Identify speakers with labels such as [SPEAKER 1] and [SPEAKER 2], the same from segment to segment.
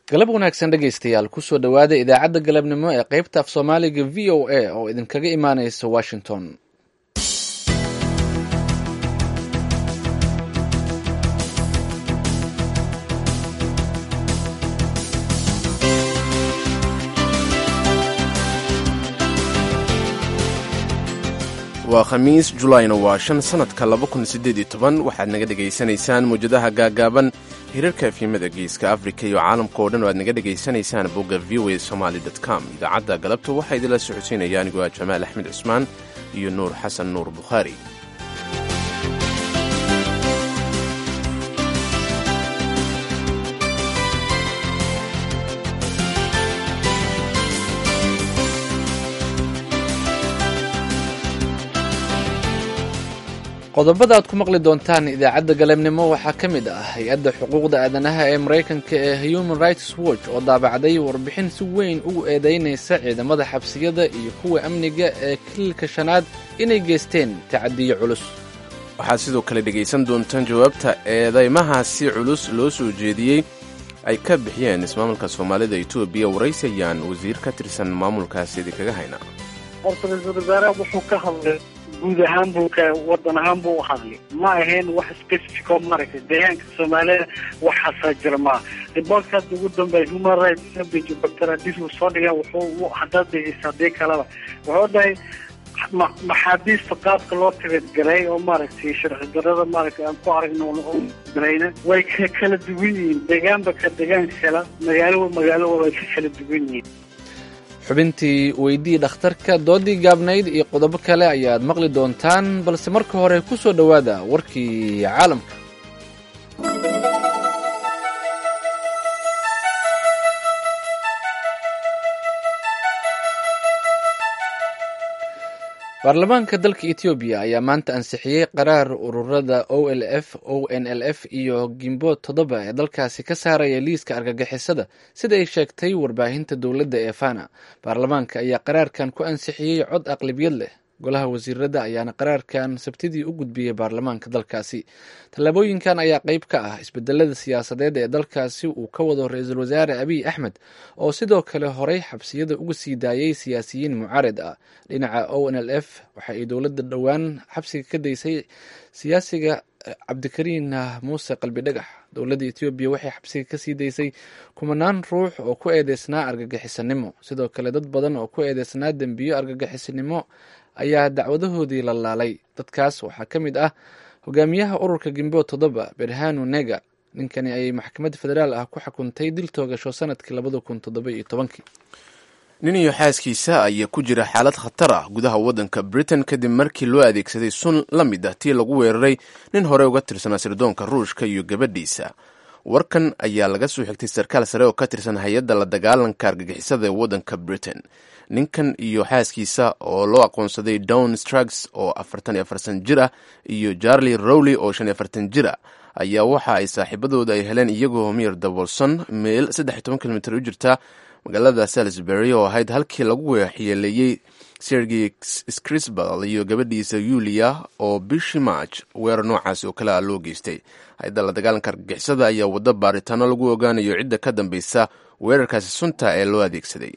[SPEAKER 1] galab wanaagsan dhegaystayaal kusoo dhowaada idaacadda galabnimo ee qaybta af soomaaliga v o a oo idinkaga imaanaysa washington
[SPEAKER 2] waa khamiis julayna waa shan sannadka laba kun siddeed iyo toban waxaad naga dhegaysanaysaan mawjadaha gaagaaban hirarka efyimada geeska afrika iyo caalamka oo dhan oo aad naga dhegaysanaysaan bogga v o a somaali com idaacadda galabta waxaa idinla socodsiinaya anigoo ah jamaal axmed cusmaan iyo nuur xasan nuur bukhaari
[SPEAKER 1] qodobada aad ku maqli doontaan idaacadda galabnimo waxaa ka mid ah hay-adda xuquuqda aadanaha ee maraykanka ee human rights watch oo daabacday warbixin si weyn ugu eedeynaysa ciidamada xabsiyada iyo kuwa amniga ee kililka shanaad inay geysteen tacadiyo culus
[SPEAKER 2] waxaad sidoo kale dhegaysan doontaan jawaabta eedeymahaasi culus loo soo jeediyey ay ka bixiyeen ismaamulka soomaalida etoobiya waraysayaan wasiir ka tirsan maamulkaasi idinkaga hayna
[SPEAKER 3] horta ra-iisul wasaaraha wuxuu ka hadlay guud ahaan buu ka wadan ahaan buu u hadlay ma ahayn wax specific oo maaragtay deegaanka soomaalida waxaasaa jira maa riboortka hadda ugu dambeeya human rights cabbage doctor adis uu soo dhigay wuxuu haddaad dhegeysa haddii kaleba wuxuu dhahay maxaabiista qaabka loo tabadgaray oo maaragtay sharci darada maaragtay aan ku aragno garayna way ka kala duwan yihiin deegaanba ka deegaan kala magaalo magaalo way ka kala duwan yihiin
[SPEAKER 1] xubintii weydii dhakhtarka doodii gaabnayd iyo qodobo kale ayaad maqli doontaan balse marka hore ku soo dhowaada warkii caalamka baarlamaanka dalka etoobiya ayaa maanta ansixiyey qaraar ururada o l f o n l f iyo gimbood toddoba ee dalkaasi ka saaraya liiska argagixisada sida ay sheegtay warbaahinta dowladda ee fana baarlamaanka ayaa qaraarkan ku ansixiyey cod aqlabiyad leh golaha wasiirada ayaana qaraarkan sabtidii u gudbiyey baarlamaanka dalkaasi tallaabooyinkan ayaa qeyb ka ah isbedelada siyaasadeed ee dalkaasi uu ka wado ra-iisul wasaare abiy axmed oo sidoo kale horey xabsiyada uga sii daayay siyaasiyiin mucaarid ah dhinaca o n l f waxa ay dowladda dhowaan xabsiga ka daysay siyaasiga cabdikariin muuse qalbi dhagax dowladda etoobiya waxay xabsiga kasii daysay kumanaan ruux oo ku eedeysnaa argagixisanimo sidoo kale dad badan oo ku eedeysnaa dembiyo argagixisanimo ayaa dacwadahoodii la laalay dadkaas waxaa ka mid ah hogaamiyaha ururka gimbood toddoba berhanu nega ninkani ayay maxkamad federaal ah ku xukuntay dil toogasho sanadkii labada kun toddoba iyo tobankii
[SPEAKER 2] nin iyo xaaskiisa ayaa ku jira xaalad khatar ah gudaha waddanka britain kadib markii loo adeegsaday sun la mid ah tii lagu weeraray nin hore uga tirsanaa sirdoonka ruushka iyo gabadhiisa warkan ayaa laga soo xigtay sarkaal sare oo ka tirsan hay-adda la dagaalanka argagixisada ee waddanka britain ninkan iyo xaaskiisa oo loo aqoonsaday down strugs oo afartan iyo afartan jir ah iyo jarli rowley oo shan iyo afartan jir ah ayaa waxa ay saaxiibadooda ay heleen iyagoo mir dabolson meel saddex iyo toban kilomitr u jirta magaalada salisbury oo ahayd halkii lagu waxyeeleeyey sergey scrisbal iyo gabadhiisa yulia oo bishii march weerar noocaas oo kale ah loo geystay hay-adda la dagaalanka argagixisada ayaa waddo baaritaano lagu ogaanayo cidda ka dambeysa weerarkaasi sunta ee loo adeegsaday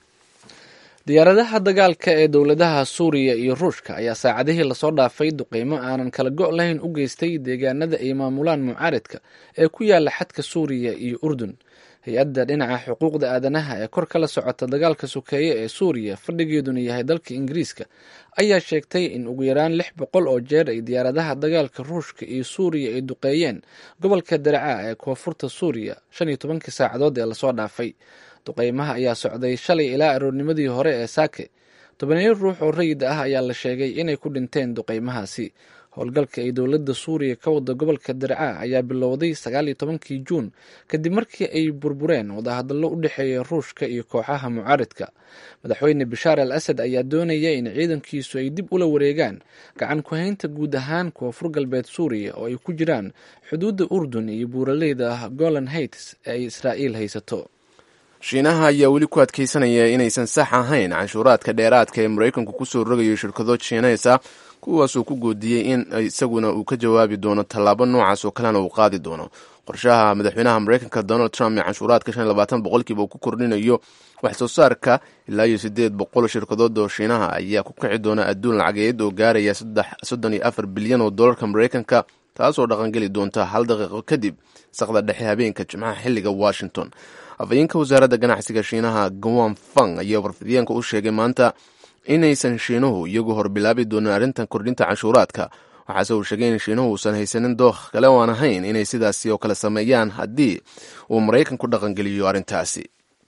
[SPEAKER 1] diyaaradaha dagaalka ee dowladaha suuriya iyo ruushka ayaa saacadihii lasoo dhaafay duqeymo aanan kala go' lahayn u geystay deegaanada ay maamulaan mucaaridka ee ku yaala xadka suuriya iyo urdun hay-adda dhinaca xuquuqda aadanaha ee kor kala socota dagaalka sokeeye ee suuriya fadhigeeduna yahay dalka ingiriiska ayaa sheegtay in ugu yaraan lix boqol oo jeer ay diyaaradaha dagaalka ruushka iyo suuriya ay duqeeyeen gobolka daraca ee koonfurta suuriya shan iyo tobankii saacadood ee lasoo dhaafay duqeymaha ayaa socday shalay ilaa aroornimadii hore ee saake tobaneyo ruux oo rayid ah ayaa la sheegay inay ku dhinteen duqeymahaasi howlgalka ay dowladda suuriya ka wada gobolka darca ayaa bilowday sagaal iyo tobankii juun kadib markii ay burbureen wadahadallo u dhexeeya ruushka iyo kooxaha mucaaridka madaxweyne bashaar al asad ayaa doonaya in ciidankiisu ay dib ula wareegaan gacan ku-haynta guud ahaan koonfur galbeed suuriya oo ay ku jiraan xuduudda urdun iyo buuraleyda golan heights ee ay israa'iil haysato
[SPEAKER 2] shiinaha ayaa weli ku adkeysanaya inaysan sax ahayn canshuuraadka dheeraadka ee maraykanku kusoo rogayo shirkado jiinaysa kuwaasuu ku goodiyey in isaguna uu ka jawaabi doono tallaabo noocaas oo kalena uu qaadi doono qorshaha madaxweynaha mareykanka donald trump ee canshuuraadka shan iyo labaatan boqolkiiba uu ku kordhinayo wax soo saarka ilaa iyo siddeed boqol shirkadood oo shiinaha ayaa ku kici doona adduun lacageed oo gaaraya soddon iyo afar bilyan oo dollarka mareykanka taasoo dhaqangeli doonta hal daqiiqo kadib saqda dhexe habeenka jimcaha xilliga washington afhayeenka wasaaradda ganacsiga shiinaha gwan fang ayaa warfidyaanka u sheegay maanta inaysan shiinuhu iyagu horbilaabi doonin arrintan kordhinta canshuuraadka waxaase uu sheegay in shiinuhu uusan haysanin dookh kale oo aan ahayn inay sidaasi oo kale sameeyaan haddii uu maraykanku dhaqangeliyo arrintaasi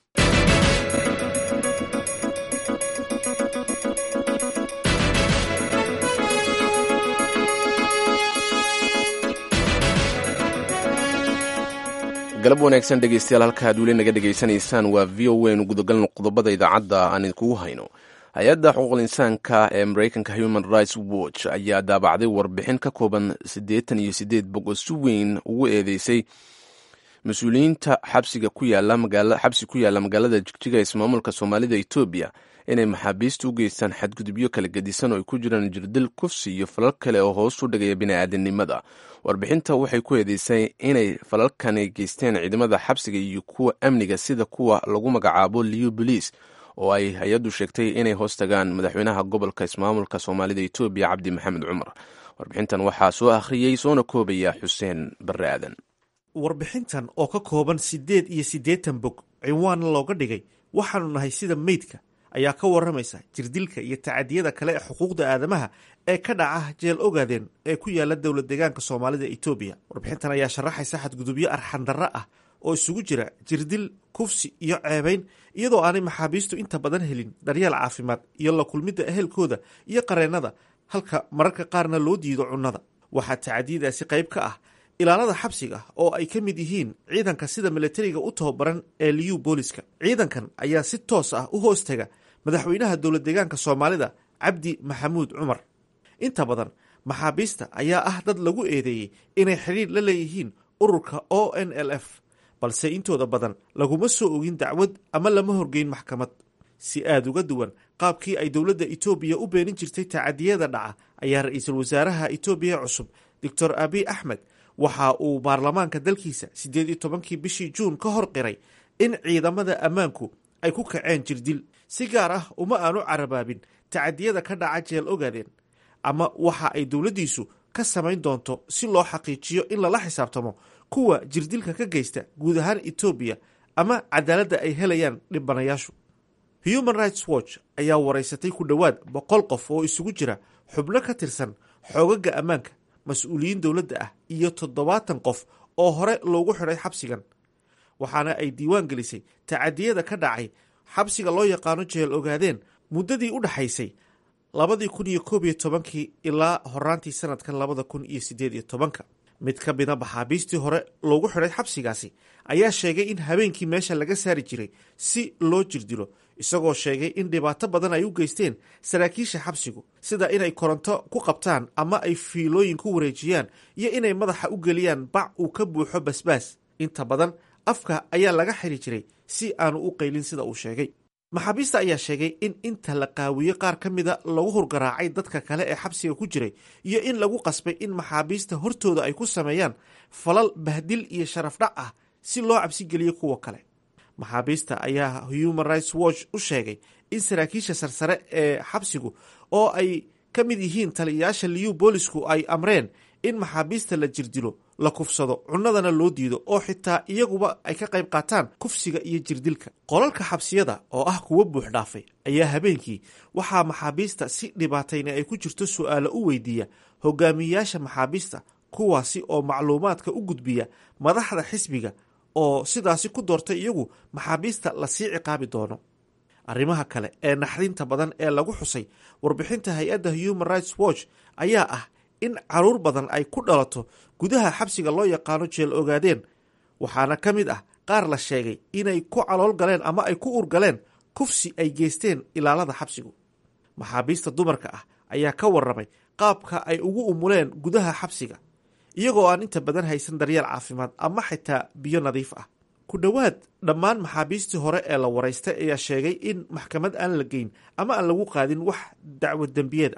[SPEAKER 2] galab wanaagsan dhegeystayaal halka ad weli naga dhegaysanaysaan waa v o n gudagalno qodobada idaacadda aan idinkugu hayno hay-adda xuquuqul insaanka ee mareykanka human rights watch ayaa daabacday warbixin ka kooban siddeetan iyo siddeed bog oo si weyn ugu eedeysay mas-uuliyiinta xabsiga ku yaala xabsi ku yaalla magaalada jigjiga ismaamulka soomaalida etoobiya inay maxaabiista u geystaan xadgudubyo kala gedisan oo ay ku jiraan jirdil kufsi iyo falal kale oo hoos u dhigaya bini'aadanimada warbixinta waxay ku eedeysay inay falalkani geysteen ciidamada xabsiga iyo kuwa amniga sida kuwa lagu magacaabo liu boliis oo ay hay-addu sheegtay inay hoos tagaan madaxweynaha gobolka ismaamulka soomaalida etoobiya cabdi maxamed cumar warbixintan waxaa soo akhriyey soona koobaya xuseen barre aadan
[SPEAKER 4] warbixintan oo ka kooban siddeed iyo siddeetan bog cinwaanna looga dhigay waxaanu nahay sida meydka ayaa ka warramaysa jirdilka iyo tacadiyada kale ee xuquuqda aadamaha ee ka dhaca jeel ogaadeen ee ku yaala dowlad deegaanka soomaalida etoobiya warbixintan ayaa sharaxaysa xadgudubyo arxandarro ah oo isugu jira jirdil kufsi iyo ceebayn iyadoo aanay maxaabiistu inta badan helin daryeel caafimaad iyo la kulmidda ehelkooda iyo qareennada halka mararka qaarna loo diido cunnada waxaa tacadiyadaasi qayb ka ah ilaalada xabsiga oo ay ka mid yihiin ciidanka sida milatariga u tababaran ee liyu booliska ciidankan ayaa si toos ah u hoostaga madaxweynaha dowlad deegaanka soomaalida cabdi maxamuud cumar inta badan maxaabiista ayaa ah dad lagu eedeeyey inay xidhiir la leeyihiin ururka o n l f balse intooda badan laguma soo ogin dacwad ama lama horgeyn maxkamad si aada uga duwan qaabkii ay dowladda etoobiya u beenin jirtay tacadiyada dhaca ayaa ra-iisul wasaaraha etoobiya cusub doctor abiy axmed waxa uu baarlamaanka dalkiisa siddeed iyo tobankii bishii juun ka hor qiray in ciidamada ammaanku ay ku kaceen jirdil si gaar ah uma aanu carabaabin tacadiyada ka dhaca jeel ogaadeen ama waxa ay dowladdiisu ka samayn doonto si loo xaqiijiyo in lala xisaabtamo kuwa jirdilka ka geysta guud ahaan etoobiya ama cadaaladda ay helayaan dhibanayaashu human rights watch ayaa waraysatay ku dhowaad boqol qof oo isugu jira xubno ka tirsan xoogaga ammaanka mas-uuliyiin dowladda ah iyo toddobaatan qof oo hore loogu xidhay xabsigan waxaana ay diiwaan gelisay tacadiyada ka dhacay xabsiga loo yaqaano jeel ogaadeen muddadii u dhaxaysay labadii kun iyo koob iyo tobankii ilaa horaantii sanadkan labada kun iyo siddeed iyo tobanka mid ka mida maxaabiistii hore loogu xidhay xabsigaasi ayaa sheegay in habeenkii meesha laga saari jiray si loo jirdilo isagoo sheegay in dhibaato badan ay u geysteen saraakiisha xabsigu sida inay koronto ku qabtaan ama ay fiilooyin ku wareejiyaan iyo inay madaxa u geliyaan bac uu ka buuxo basbaas inta badan afka ayaa laga xiri jiray si aanu u qaylin sida uu sheegay maxaabiista ayaa sheegay in inta la qaawiye qaar ka mida lagu hurgaraacay dadka kale ee xabsiga ku jiray iyo in lagu qasbay in maxaabiista hortooda ay ku sameeyaan falal bahdil iyo sharafdhac ah si loo cabsigeliyo kuwa kale maxaabiista ayaa human rights watch u sheegay in saraakiisha sarsare ee xabsigu oo ay ka mid yihiin taliyayaasha liyu boolisku ay amreen in maxaabiista la jirdilo la kufsado cunnadana loo diido oo xitaa iyaguba ay ka qayb qaataan kufsiga iyo jirdilka qolalka xabsiyada oo ah kuwo buux dhaafay ayaa habeenkii waxaa maxaabiista si dhibaatayna ay ku jirto su'aalo u weydiiya hogaamiyeyaasha maxaabiista kuwaasi oo macluumaadka u gudbiya madaxda xisbiga oo sidaasi ku doortay iyagu maxaabiista lasii ciqaabi doono arrimaha kale ee naxdinta badan ee lagu xusay warbixinta hay-adda human rights watch ayaa ah in caruur badan ay ku dhalato gudaha xabsiga loo yaqaano jeel ogaadeen waxaana ka mid ah qaar la sheegay inay ku calool galeen ama ay ku urgaleen kufsi ay geysteen ilaalada xabsigu maxaabiista dumarka ah ayaa ka warramay qaabka ay ugu umuleen gudaha xabsiga iyagoo aan inta badan haysan daryeel caafimaad ama xitaa biyo nadiif ah ku dhowaad dhammaan maxaabiistii hore ee la waraystay ayaa sheegay in maxkamad aan la geyn ama aan lagu qaadin wax dacwad dembiyeed ah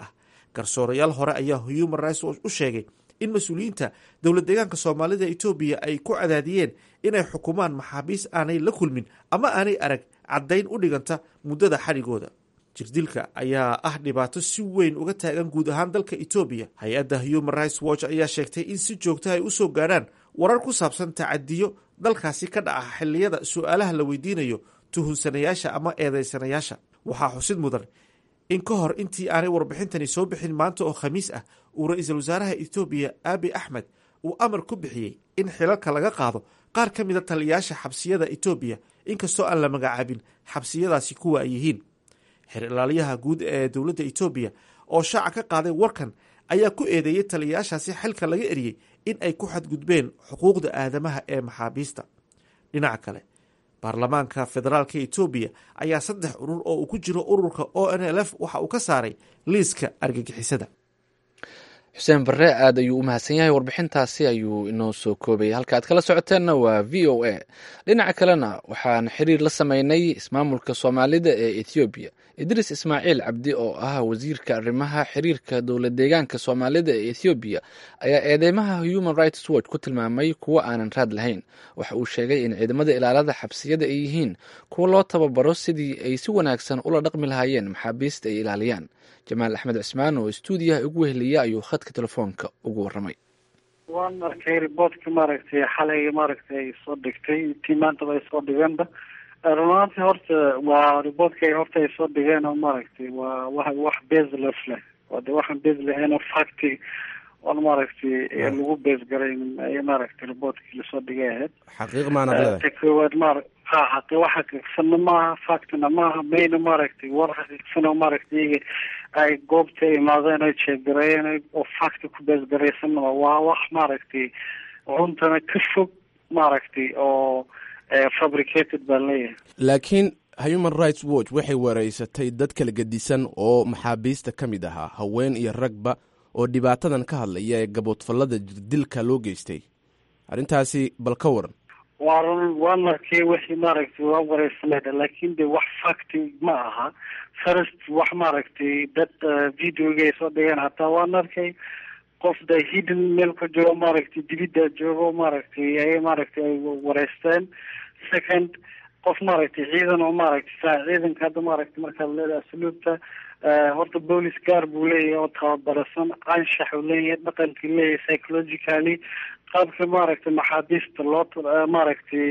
[SPEAKER 4] garsoorayaal hore ayaa human rights watch u sheegay in mas-uuliyiinta dowlad deegaanka soomaalida etoobiya ay ku cadaadiyeen inay xukumaan maxaabiis aanay la kulmin ama aanay arag caddayn u dhiganta muddada xadhigooda jirdilka ayaa ah dhibaato si weyn uga taagan guud ahaan dalka etoobiya hay-adda human rights watch ayaa sheegtay in si joogta ay usoo gaadhaan warar ku saabsan tacadiyo dalkaasi ka dhaca xilliyada su-aalaha la weydiinayo tuhunsanayaasha ama eedeysanayaasha waxaa xusid mudan in ka hor intii aanay warbixintani soo bixin maanta oo khamiis ah uu ra-iisul wasaaraha etoobiya aabi axmed uu amar ku bixiyey in xilalka laga qaado qaar ka mida taliyayaasha xabsiyada etoobiya inkastoo aan la magacaabin xabsiyadaasi kuwa ay yihiin xer ilaaliyaha guud ee dowladda etoobiya oo shaaca ka qaaday warkan ayaa ku eedeeyey taliyayaashaasi xilka laga eriyey in ay ku xadgudbeen xuquuqda aadamaha ee maxaabiista dhinaca kale baarlamaanka federaalka etoobiya ayaa saddex urur oo uu ku jiro ururka o n l f waxa uu ka saaray liiska argagixisada
[SPEAKER 1] xuseen barre aad ayuu u mahadsan yahay warbixintaasi ayuu inoo soo koobayay halka aad kala socoteenna waa v o a dhinaca kalena waxaan xiriir la sameynay ismaamulka soomaalida ee ethoobiya idriis ismaaciil cabdi oo ah wasiirka arrimaha xiriirka dowlad deegaanka soomaalida ee ethoobiya ayaa eedeymaha human rights watch ku tilmaamay kuwo aanan raad lahayn waxa uu sheegay in ciidamada ilaalada xabsiyada ay yihiin kuwo loo tababaro sidii ay si wanaagsan ula dhaqmi lahaayeen maxaabiista ay ilaaliyaan jamaal axmed cismaan oo stuudiyaha ugu weheliya ayuu khadka telefoonka ugu waramay
[SPEAKER 3] waan arkay riboortka maaragtay xalay maaragtay ay soo dhigtay tii maantaba ay soo dhigeenba runaantii horta waa riboortka horta ay soo dhigeen oo maaragtay waa wa wax baseless leh waa de waxaan base lahayn oo facti oon maaragtay lagu base garayn ay maaragtay riboortkii lasoo dhigay ahayd
[SPEAKER 2] xaqiiq maanad leedahay
[SPEAKER 3] ta koowaad maar ha xaqi wax xaqiiqsanna maaha factina maaha mayna maaragtay war xaqiiqsan oo maaragtay iyaga ay goobta imaadeen oy jeegareeyeen oo facti ku base garaysanaba waa wax maaragtay runtana ka fog maaragtay oo fabricated baan leeyahay
[SPEAKER 2] laakiin human rights watch waxay wareysatay dad kala gedisan oo maxaabiista ka mid ahaa haween iyo ragba oo dhibaatadan ka hadlaya ee gaboodfallada jirdilka loo geystay arrintaasi bal ka waran
[SPEAKER 3] waa run waan arkay wixii maaragtay waa wareysanayda laakin de wax facti ma aha first wax maaragtay dad videoga ay soo dhigeen hataa waan arkay qof da hidden meel ku jiro maaragtay dibidda joogo maaragtay ayay maaragtay ay wareysteen second qof maaragtay ciidan oo maaragtay saa ciidanka hadda maaragtay markaad leedahay asluubta horta boolis gaar buu leeyahay oo tababarasan anshax uu leeyahay dhaqankii leeyahay psychologically qaabka maaragtay maxaabiista loo maaragtay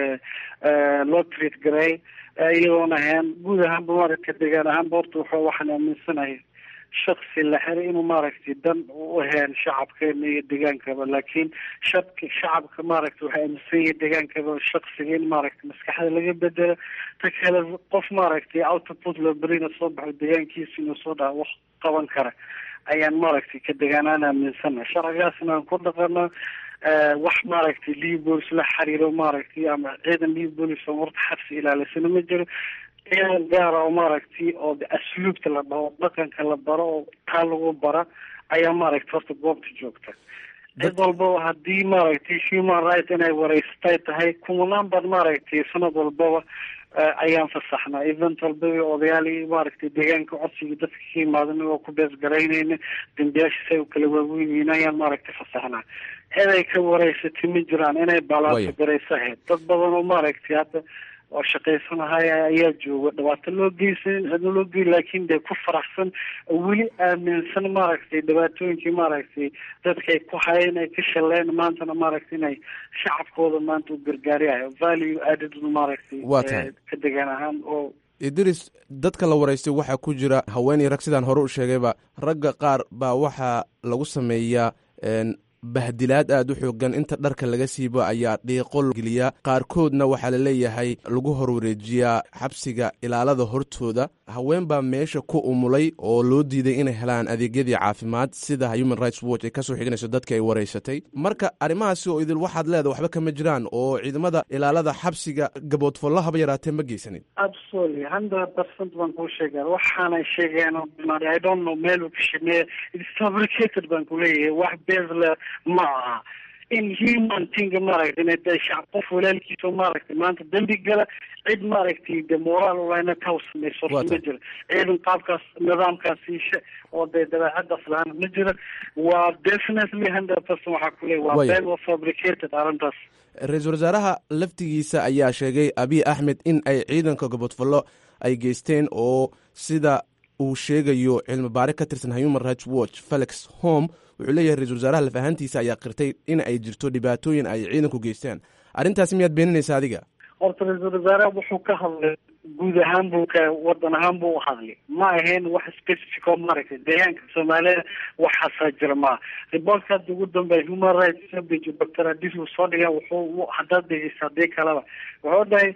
[SPEAKER 3] loo treat garay iyadoon ahayn guud ahaanba maaragtay degaan ahaanba horta wuxuu waxaan aaminsanahay shaksi la xiray inuu maaragtay dan u ahayn shacabkeena iyo degaankaba laakiin shadka shacabka maaragtay waxay aaminsan yahay degaankaba shaksiga in maaragtay maskaxda laga bedelo ta kale qof maaragtay output la berina soo baxo degaankiisa inuu soo dhaha wax qaban kara ayaan maaragtay ka degaanaan aaminsana sharcigaasna aan ku dhaqano wax maaragtay libolis la xiriiro maaragtay ama ciidan libolis oo horta xabsi ilaalisana ma jiro ciidan gaara oo maaragtay oo asluubta la dhaho dhaqanka la baro oo taa lagu bara ayaa maaragtay horta goobta joogta cid walbaba haddii maaragtay human right inay wareystay tahay kumanaan baan maaragtay sanad walbaba ayaan fasaxnaa event walbaba odayaalii maaragtay deegaanka codsiga dadka ka imaadan oo ku bees garaynayna dambiyaasha say u kala waaweyn yihiin ayaan maaragtay fasaxnaa cid ay ka wareysatay ma jiraan inay balaato garaysahayd dad badan oo maaragtay hadda oo shaqaysanahaya ayaa jooga dhibaato loo geysan cidna loo gey laakin dee ku faraxsan weli aaminsan maaragtay dhibaatooyinkii maaragtay dadkay ku hayeen ay ka shaleen maantana maaragtay inay shacabkooda maanta u gargaariyayo value added maaragtay
[SPEAKER 2] Waa tahay.
[SPEAKER 3] ka degaan ahaan oo
[SPEAKER 2] idris dadka la waraystay waxaa ku jira haweeney rag sidaan hore u sheegayba ragga qaar baa waxaa lagu sameeyaa een, bahdilaad aad u xoogan inta dharka laga siibo ayaa dhiiqo geliya qaarkoodna waxaa la leeyahay lagu horwareejiyaa xabsiga ilaalada hortooda haween baa meesha ku umulay oo loo diiday inay helaan adeegyadii caafimaad sida human rights watch ay kasoo xiganayso dadka ay waraysatay marka arrimahaasi oo idil waxaad leedahay waxba kama jiraan oo ciidamada ilaalada xabsiga gaboodfollo haba yaraatee ma geysanin
[SPEAKER 3] absolutely hundred percent baan kuu sheegaa waxaanay sheegeen oo dhan, i don't know meel uu ka shaqeeya it's fabricated baan ku leeyahay wax base le ma aha in human tinga maaragtay inay tahay shacab qof walaalkiisa maaragtay maanta dembi gala cid maaragtay de moraal ulahna taw samayso ma jiro ciidan qaabkaas nidaamkaas siisha oo dee dabeecadaas lahaan ma jira waa definitely hundred percent waxaa ku leey waa been waa fabricated arrintaas
[SPEAKER 2] ra-iisul wasaaraha laftigiisa ayaa sheegay abiy axmed in ay ciidanka gobodfallo ay geysteen oo sida uu sheegayo cilmi baare ka tirsan human rights watch felix home wuxuu leeyahay ra-isul wasaaraha laf ahaantiisa ayaa qirtay in ay jirto dhibaatooyin ay ciidanku geystaan arrintaasi miyaad beeninaysa adiga
[SPEAKER 3] horta ra-iisul wasaaraha wuxuu ka hadlay guud ahaan buu ka wadan ahaan buu uhadlay ma ahayn wax specific oo maaragtay deegaanka soomaalida waxaasaa jira maa riboortka hadda ugu dambeeya human rights sabage doctor adis uu soo dhigay wuxuu haddaad dhegeysa hadii kaleba wuxuu dhahay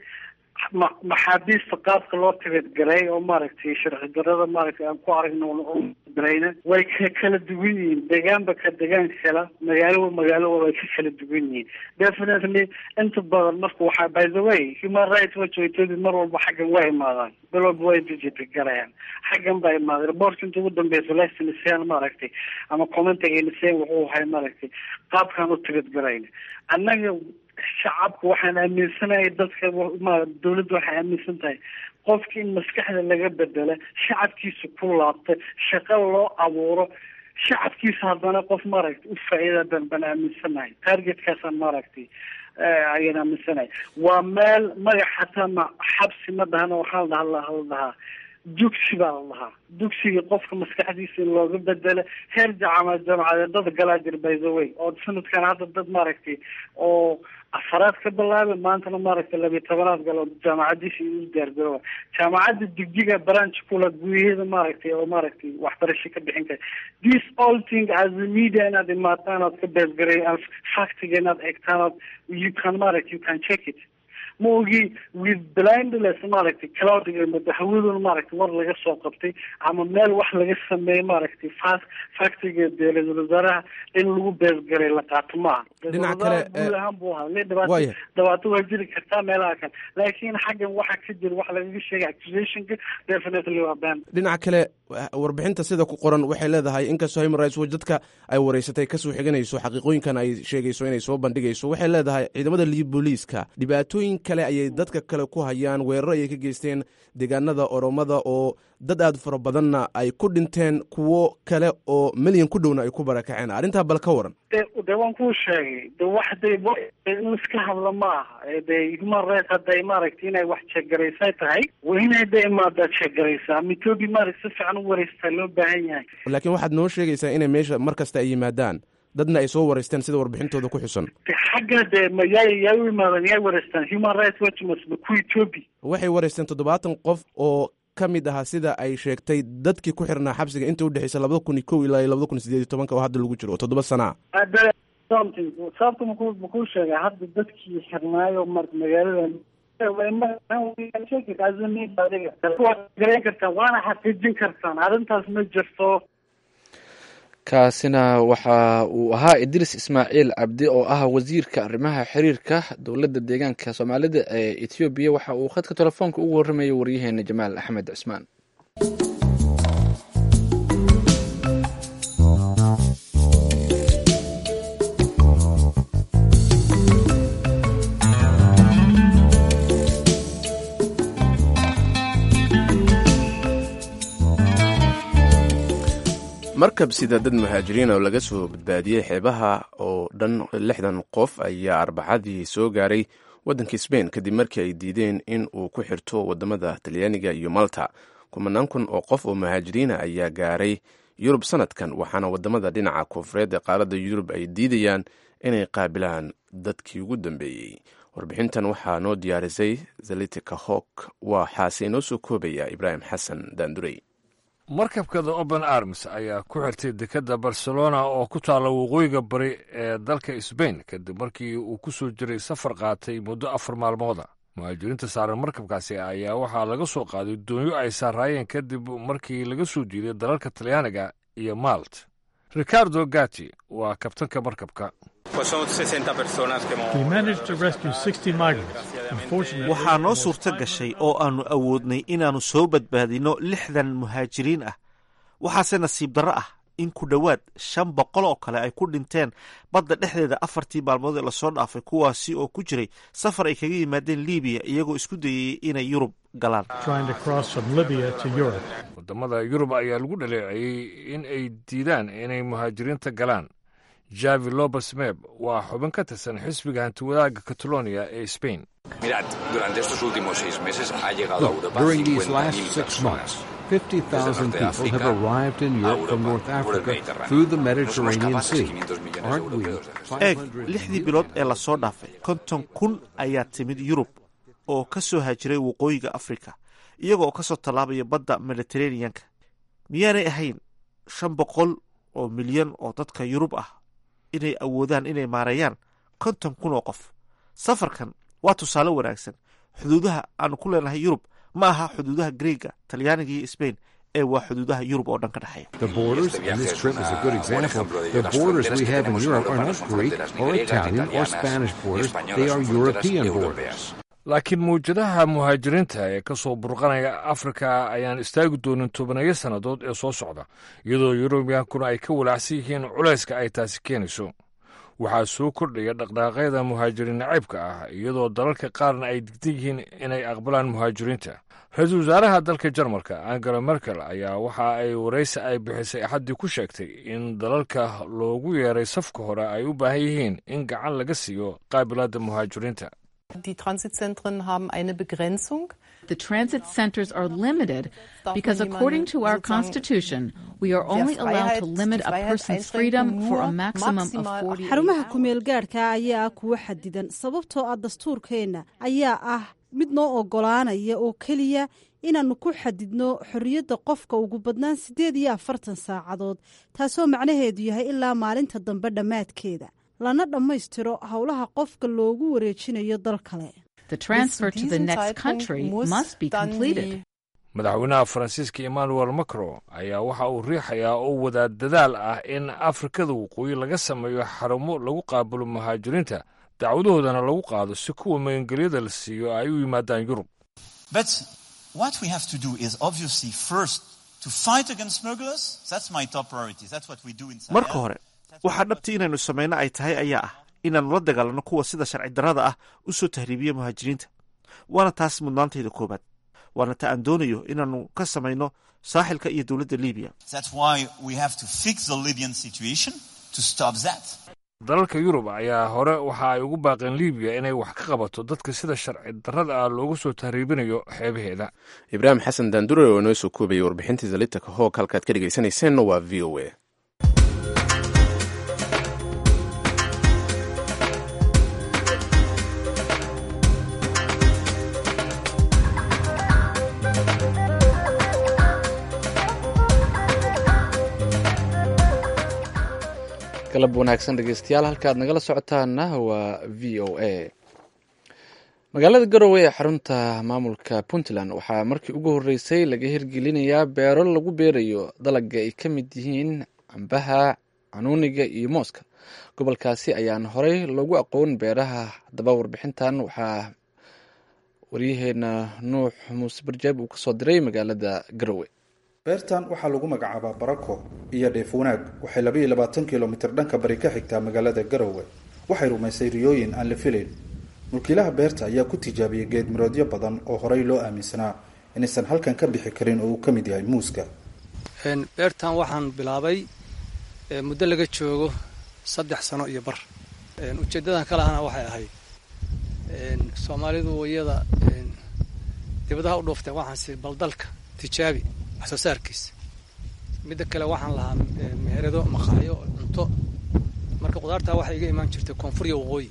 [SPEAKER 3] maxaabiista qaabka loo tibadgalay oo maaragtay sharci darada maaragtay aan ku aragno darayna way ka kala duwan yihiin deegaanba ka deegaan kala magaalo magaalo way ka kala duwan yihiin definitely inta badan marka waxaa by the way human rights watch waytooda mar walba xaggan waa imaadaan bil walba way digitagalayaan xaggan baa imaaday reportka inta ugu dambeysa lesniseen maaragtay ama commentiga niseen wuxuu ahay maaragtay qaabkaan u tibadgalayna annaga shacabka waxaan aaminsanahay dadka dawladda waxay aaminsan tahay qofki in maskaxda laga bedela shacabkiisa ku laabta shaqo loo abuuro shacabkiisa haddana qof maaragtay u faa-iida ban baan aaminsanahay targetkaasaan maaragtay ayaan aaminsanahay waa meel magac hataa ma xabsi ma dhahana waxaa la dhaha la dhahaa dugsi baa la dhahaa dugsiga qofka maskaxdiisa in looga bedelo heer jacama jaamacadeed dad galaa jir by the way oo sanadkan hadda dad maaragtay oo afaraad ka bilaabay maantana maaragtay labiyo tobanaad galo jaamacadiisa u diyaargarooba jaamacadda digdiga branch kula gudaheeda maaragtay oo maaragtay waxbarasho ka bixin kara this all thing as a media inaad imaataan ood ka beesgaray factiga inaad egtaan ood you can maaragtay you can check it ma ogi with blindless maaragtay cloudiga hawaduna maaragtay war laga soo qabtay ama meel wax laga sameeyey maaragtay fa factiga dee ra-isul wasaaraha in lagu beesgaray la qaato maaha
[SPEAKER 2] dhinaca kale
[SPEAKER 3] guud ahaan buu ahaa le dhibaato dhibaato waa jiri kartaa meelaha kale laakiin xaggan waxa ka jira wax lagaga sheegay accusationka definitely waa been
[SPEAKER 2] dhinaca kale warbixinta sida ku qoran waxay leedahay inkastoo human rights watch dadka ay wareysatay kasoo xiganayso xaqiiqooyinkan ay sheegayso inay soo bandhigayso waxay leedahay ciidamada liib booliiska dhibaatooyin kale ayay dadka kale ku hayaan weeraro ayay ka geysteen deegaanada oromada oo dad aad fara badanna ay ku dhinteen kuwo kale oo milyan ku dhowna ay ku barakaceen arrintaa bal ka waran
[SPEAKER 3] de waan kuu sheegay de wax de in iska hadla ma aha de human rights hadday maaragtay inay wax jeegaraysay tahay waa inay de imaadaa jeegaraysaa mitoobi maaragta si fiican u wareystaa loo baahan yahay
[SPEAKER 2] laakiin waxaad noo sheegaysaa inay meesha mar kasta ay yimaadaan dadna ay soo wareysteen sida warbixintooda ku xusan
[SPEAKER 3] xagga de ma yaa yaa u imaadan yaa wareystaan human rights watch masba ku etoobi
[SPEAKER 2] waxay wareysteen toddobaatan qof oo ka mid ahaa sida ay sheegtay dadkii ku xirnaa xabsiga inta udhexeysa labada kun iyo kow ilaa iyo labada kun sideed iyo tobanka oo hadda lagu jiro oo toddoba sana
[SPEAKER 3] a something sababta maku makuu sheegay hadda dadkii xirnaayo mar magaalada garan kartaan waana xaqiijin kartaan arrintaas ma jirto
[SPEAKER 1] kaasina waxa uu ahaa idriis ismaaciil cabdi oo ah wasiirka arrimaha xiriirka dowladda deegaanka soomaalida ee ethoobiya waxa uu khadka telefoonka ugu warramayay waryaheena jamaal axmed cismaan
[SPEAKER 2] markab sida dad muhaajiriin oo laga soo badbaadiyey xeebaha oo dhan lixdan qof ayaa arbacadii soo gaaray waddanka sbain kadib markii ay diideen in uu ku xirto wadamada talyaaniga iyo malta kumanaan kun oo qof oo muhaajiriina ayaa gaaray yurub sanadkan waxaana wadamada dhinaca koonfureed ee qaaradda yurub ay diidayaan inay qaabilaan dadkii ugu dambeeyey warbixintan waxaa noo diyaarisay zalitika hok waxaase inoo soo koobaya ibraahim xasan daandurey
[SPEAKER 5] markabkada open arms ayaa ku xirtay dekedda barcelona oo ku taalla waqooyiga bari ee dalka sbain kadib markii uu ku soo jiray safar qaatay muddo afar maalmooda muhaajiriinta saaran markabkaasi ayaa waxaa laga soo qaaday doonyo ay saaraayeen kadib markii laga soo diiday dalalka talyaaniga iyo malt ricardo gati waa kabtanka markabka
[SPEAKER 4] waxaa noo suurto gashay oo aannu awoodnay inaannu soo badbaadinno lixdan muhaajiriin ah waxaase nasiib darro ah in ku dhowaad shan boqol oo kale ay ku dhinteen badda dhexdeeda afartii maalmood ee lasoo dhaafay kuwaasi oo ku jiray safar ay kaga yimaadeen libiya iyagoo isku dayayay inay yurub galaan
[SPEAKER 5] wadamada yurub ayaa lagu dhaleeceeyey in ay diidaan inay muhaajiriinta galaan javi lobes meb waa xubin ka tirsan xisbiga hantiwadaaga catalonia ee spain
[SPEAKER 6] During these last six months, 50,000 people have arrived in Europe from North Africa through the Mediterranean Sea. Aren't we
[SPEAKER 4] eeg lixdii bilood ee lasoo dhaafay konton kun ayaa timid yurub oo ka soo haajiray waqooyiga afrika iyaga oo ka soo tallaabaya badda mediteraneanka miyaanay ahayn shan boqol oo milyan oo dadka yurub ah inay awoodaan inay maareeyaan konton kun oo qof safarkan waa tusaale wanaagsan xuduudaha aanu ku leenahay yurub ma aha xuduudaha greega talyaaniga iyo sbain ee waa xuduudaha yurub oo dhan ka dhexeeya
[SPEAKER 6] The borders, and this trip is a good example, the borders we have in Europe are not Greek or Italian or Spanish borders, they are European borders.
[SPEAKER 5] laakiin mawjadaha muhaajiriinta ee ka soo burqanaya afrika ayaan istaagi doonin tobanayo sannadood ee soo socda iyadoo yurubiyankuna ay ka walaacsan yihiin culayska ay taasi keenayso waxaa soo kordhaya dhaqdhaaqyada muhaajiriin nacaybka ah iyadoo dalalka qaarna ay digdan yihiin inay aqbalaan muhaajiriinta ra-iisul wasaaraha dalka jarmalka angela merkel ayaa waxa ay waraysi ay bixisay axaddii ku sheegtay in dalalka loogu yeeray safka hore ay u baahan yihiin in gacan laga siiyo qaabilaadda muhaajiriinta
[SPEAKER 7] Die Transitzentren haben eine Begrenzung.
[SPEAKER 8] The transit centers are limited because, according to our Constitution, we are only allowed to limit a person's freedom for a maximum of 40
[SPEAKER 9] xarumaha kumeel gaadhka ayaa ah kuwa xadidan sababtoo ah dastuurkeenna ayaa ah mid noo oggolaanaya oo keliya inaannu ku xadidno xorriyadda qofka ugu badnaan siddeed iyo afartan saacadood taasoo macnaheedu yahay ilaa maalinta dambe dhammaadkeeda lana dhammaystiro howlaha qofka loogu wareejinayo dal kale
[SPEAKER 8] The transfer to the next country must be completed.
[SPEAKER 5] madaxweynaha faransiiska emmanuel macron ayaa waxa uu riixayaa oo wadaa dadaal ah in afrikada waqooyi laga sameeyo xarumo lagu qaabulo muhaajiriinta dacwadahoodana lagu qaado si kuwa magangelyada la siiyo ay u yimaadaan yurub
[SPEAKER 10] But what we have to do is obviously first to fight against smugglers. That's my top priority. That's what we do in Sahel.
[SPEAKER 4] marka hore waxaa dhabtii inaynu samayno ay tahay ayaa ah inaannu la dagaalanno kuwa sida sharci darrada ah u soo tahriibiya muhaajiriinta waana taas mudnaantayda koowaad waana ta aan doonayo inaannu ka samayno saaxilka iyo dowladda libiya
[SPEAKER 10] That's why we have to fix the Libyan situation to stop that.
[SPEAKER 5] dalalka yurub ayaa hore waxa ay ugu baaqeen libiya inay wax ka qabato dadka sida sharci darrada ah loogu soo tahriibinayo xeebaheeda
[SPEAKER 2] ibraahim xasan daandure oo inoo soo koobayay warbixintii zalitaka hoog halkaad ka dhegaysanayseena waa v o a
[SPEAKER 1] galab wanaagsan dhegeystayaal halkaad nagala socotaana waa v o a magaalada garowe ee xarunta maamulka puntland waxaa markii ugu horreysay laga hirgelinayaa beero lagu beerayo dalaga ay ka mid yihiin cambaha canuuniga iyo mooska gobolkaasi ayaan horey loogu aqoon beeraha haddaba warbixintan waxaa waryaheena nuux muuse barjaab uu kasoo diray magaalada garowe
[SPEAKER 11] beertan waxaa lagu magacaabaa barako iyo dheef wanaag waxay labaiyo labaatan kilomitir dhanka bari ka xigtaa magaalada garowe waxay rumaysay riyooyin aan la filayn mulkiilaha beerta ayaa ku tijaabiyey geed miroodyo badan oo horey loo aaminsanaa inaysan halkan ka bixi karin oo uu ka mid yahay muuska
[SPEAKER 12] beertan waxaan bilaabay muddo laga joogo saddex sano iyo bar ujeedadan ka lahana waxay ahayd soomaalidu wayada dibadaha u dhuufteen waxaan si baldalka tijaabi wax soo saarkiisa midda kale waxaan lahaa meherado maqaayo cunto marka qudaartaa waxay iga imaan jirtay koonfur iyo waqooyi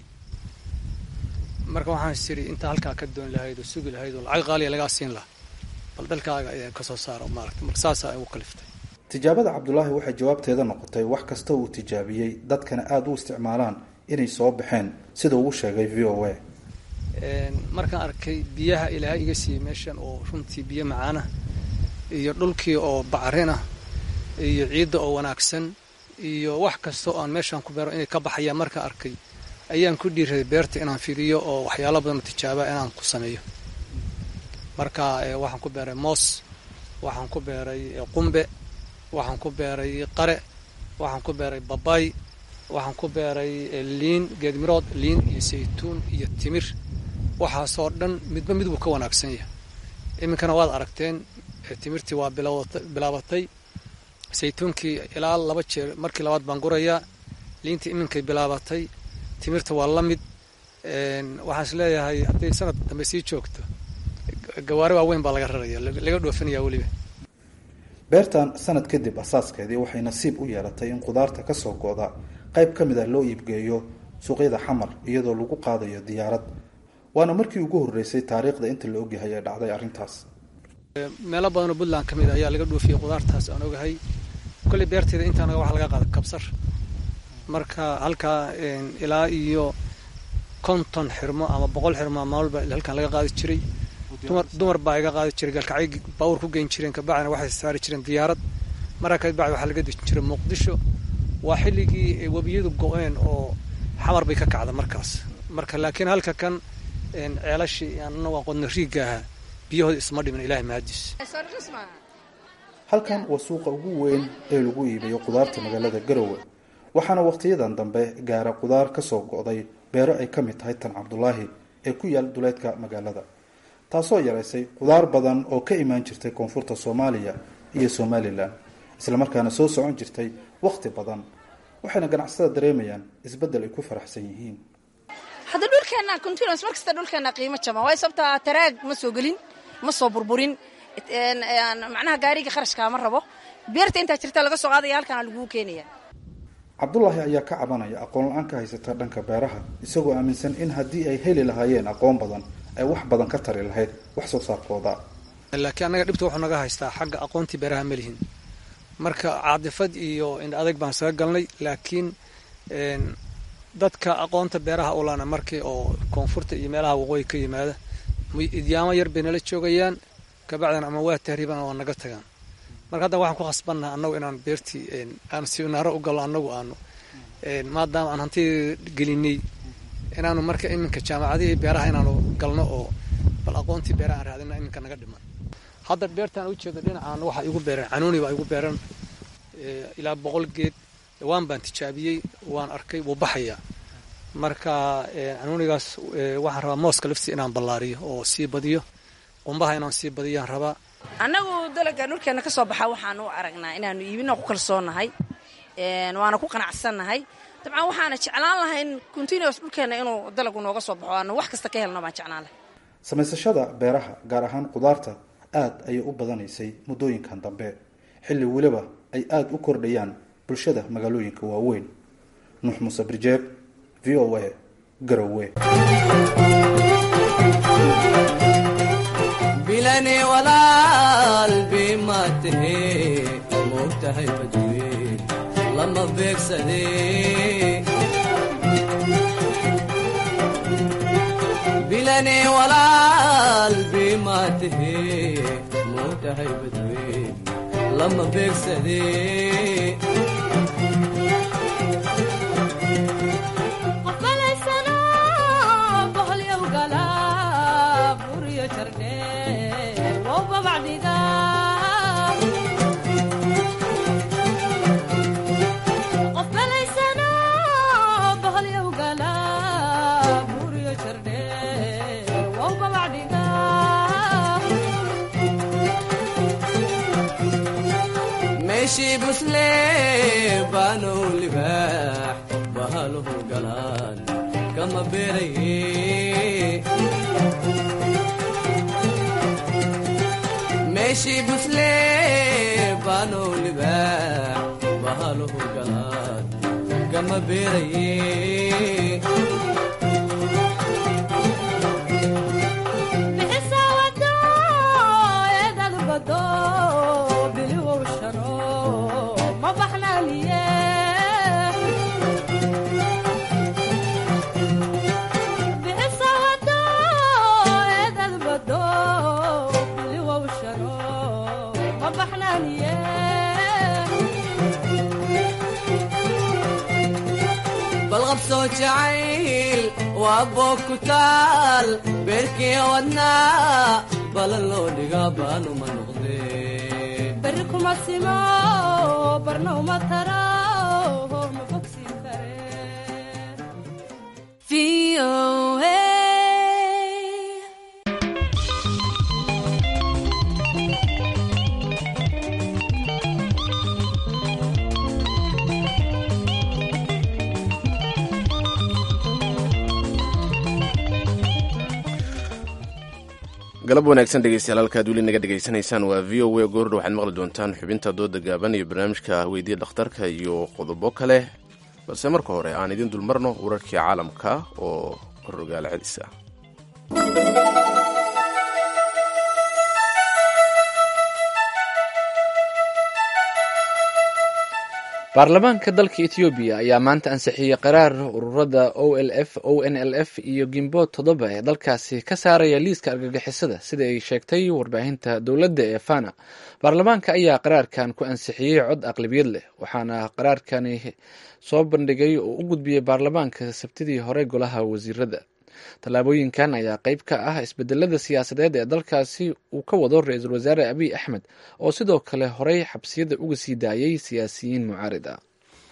[SPEAKER 12] marka waxaan siri intaa halkaa ka doon lahayd oo sugi lahayd oo lacag qaaliya lagaa siin lahaa bal dalkaaga ayaa kasoo saara maaragta marka saasaa igu kaliftay
[SPEAKER 11] tijaabada cabdulaahi waxay jawaabteeda noqotay wax kasta uu tijaabiyey dadkana aada u isticmaalaan inay soo baxeen sida uu sheegay v o a
[SPEAKER 12] markaan arkay biyaha ilaahay iga siiyey meeshan oo runtii biyo macaana iyo dhulkii oo bacarin ah iyo ciidda oo wanaagsan iyo wax kasta oo aan meeshaan ku beero inay ka baxayaan markaan arkay ayaan ku dhiiraday beerta inaan fiiriyo oo waxyaalo badan oo tijaaba inaan ku sameeyo marka waxaan ku beeray moos waxaan ku beeray qumbe waxaan ku beeray qare waxaan ku beeray babay waxaan ku beeray liin geedmirood liin iyo saytuun iyo timir waxaasoo dhan midba mid buu ka wanaagsan yahay iminkana waad aragteen timirtii waa bilaabatay saytuunkii ilaa laba jeer markii labaad baan gurayaa liintii iminkay bilaabatay timirta waa la mid waxaan is leeyahay hadday sanad dambe sii joogto gawaari waaweyn baa laga raraya laga dhoofinaya weliba
[SPEAKER 11] beertan sanad kadib asaaskeedii waxay nasiib u yeelatay in khudaarta ka soo go-da qayb ka mid ah loo iibgeeyo suuqyada xamar iyadoo lagu qaadayo diyaarad waana markii ugu horreysay taariikhda inta la ogyahay ee dhacday arrintaas
[SPEAKER 12] meelo badanoo puntland ka mid a ayaa laga dhoofiyey khudaartaas aan ogahay kolley beerteeda intaanaga waxa laga qaada kabsar marka halkaa ilaa iyo konton xirmo ama boqol xirmo maalba halkan laga qaadi jiray dumar dumar baa iga qaadi jiray galkacay baawur ku geyn jireen kabacdina waxay saari jireen diyaarad markaa kabacdi waxaa laga dejin jiray muqdisho waa xilligii webiyadu go-een oo xamar bay ka kacda markaas marka laakiin halka kan ceelashii anagu aqoodna riigga ahaa biyahooda isma dhimin ilahay mahadiis
[SPEAKER 11] halkan waa suuqa ugu weyn ee lagu iibiyo khudaarta magaalada garowe waxaana wakhtiyadan dambe gaara khudaar ka soo go-day beero ay ka mid tahay tan cabdulaahi ee ku yaal duleedka magaalada taasoo yaraysay khudaar badan oo ka imaan jirtay koonfurta soomaaliya iyo somalilan islamarkaana soo socon jirtay wakhti badan waxayna ganacsatada dareemayaan isbeddel ay ku faraxsan yihiin
[SPEAKER 13] hadda dhulkeenna continuous mar kasta dhulkeenna qiimo jaban waayo sababtaa taraag ma soo gelin ma soo burburin macnaha gaariga kharashkaa ma rabo beerta intaa jirta laga soo qaadaya halkaana laguu keenaya
[SPEAKER 11] cabdulaahi ayaa ka cabanaya aqoon la-aan ka haysata dhanka beeraha isagoo aaminsan in haddii ay heli lahaayeen aqoon badan ay wax badan ka tari lahayd wax soo saarkooda
[SPEAKER 12] laakiin annaga dhibta wuxuu naga haystaa xagga aqoontii beeraha ma lihin marka caadifad iyo indha adag baan saga galnay laakiin dadka aqoonta beeraha u lana markii oo koonfurta iyo meelaha waqooyi ka yimaada idyaamo yar bay nala joogayaan kabacdina ama waa tahriibaan waa naga tagaan marka hadda waxaan ku khasbannaha annagu inaan beertii aan siminaaro u galno annagu aanu maadaama aan hantida gelinay inaanu marka iminka jaamacadihii beeraha inaanu galno oo bal aqoontii beeraha aan raadina iminka naga dhiman hadda beertaan ujeedo dhinacaan waxaa igu beereen canuuni baa igu beeran ilaa boqol geed waan baan tijaabiyey waan arkay wuu baxayaa marka canuunigaas waxaan rabaa mooska laftiisa inaan ballaariyo oo sii badiyo qumbaha inaan sii badiyaan rabaa
[SPEAKER 13] annagu dalaga dhulkeenna ka soo baxa waxaanu u aragnaa inaanu iibina ku kalsoonnahay waana ku qanacsannahay dabcan waxaana jeclaan lahay in continuous dhulkeenna inuu dalagu nooga soo baxo aanu wax kasta ka helno baan jeclaan lahay
[SPEAKER 11] samaysashada beeraha gaar ahaan khudaarta aad ayay u badanaysay muddooyinkan dambe xilli weliba ay aada u kordhayaan bulshada magaalooyinka waaweyn nuux muuse birjeeb v o a garowe
[SPEAKER 14] bilani walaal bimaatahe moogtahay badweyn lama beegsade bilani walaal bimaatahe moogtahay badweyn lama beegsade meeshii busle baanow libaax bahaluhu galaan kama beeraye meeshii busle baanow libaax bahaluhu galaan kama beeraye balqabsoo jacayl waa boog ku taal beerkii wadnaa balan loo dhigaa baanuma noqdee
[SPEAKER 15] beri kuma simo barna uma taro
[SPEAKER 2] galab wanaagsan dhegeystayaal halkaad weli naga dhegaysanaysaan waa v o a goordha waxaad maqli doontaan xubinta dooda gaaban iyo barnaamijka weydiya dhakhtarka iyo qodobo kale balse marka hore aan idin dulmarno wararkii caalamka oo rogaal celis ah
[SPEAKER 1] baarlamaanka dalka etoobiya ayaa maanta ansixiyey qaraar ururada o l f o n l f iyo gimbood toddoba ee dalkaasi ka saaraya liiska argagixisada sida ay sheegtay warbaahinta dowladda ee fana baarlamaanka ayaa qaraarkan ku ansixiyey cod aqlabiyad leh waxaana qaraarkani soo bandhigay oo u gudbiyey baarlamaanka sabtidii hore golaha wasiirada tallaabooyinkan ayaa qayb ka ah isbedelada siyaasadeed ee dalkaasi uu ka wado ra-iisul wasaare abiy axmed oo sidoo kale horey xabsiyada uga sii daayay siyaasiyiin mucaarid ah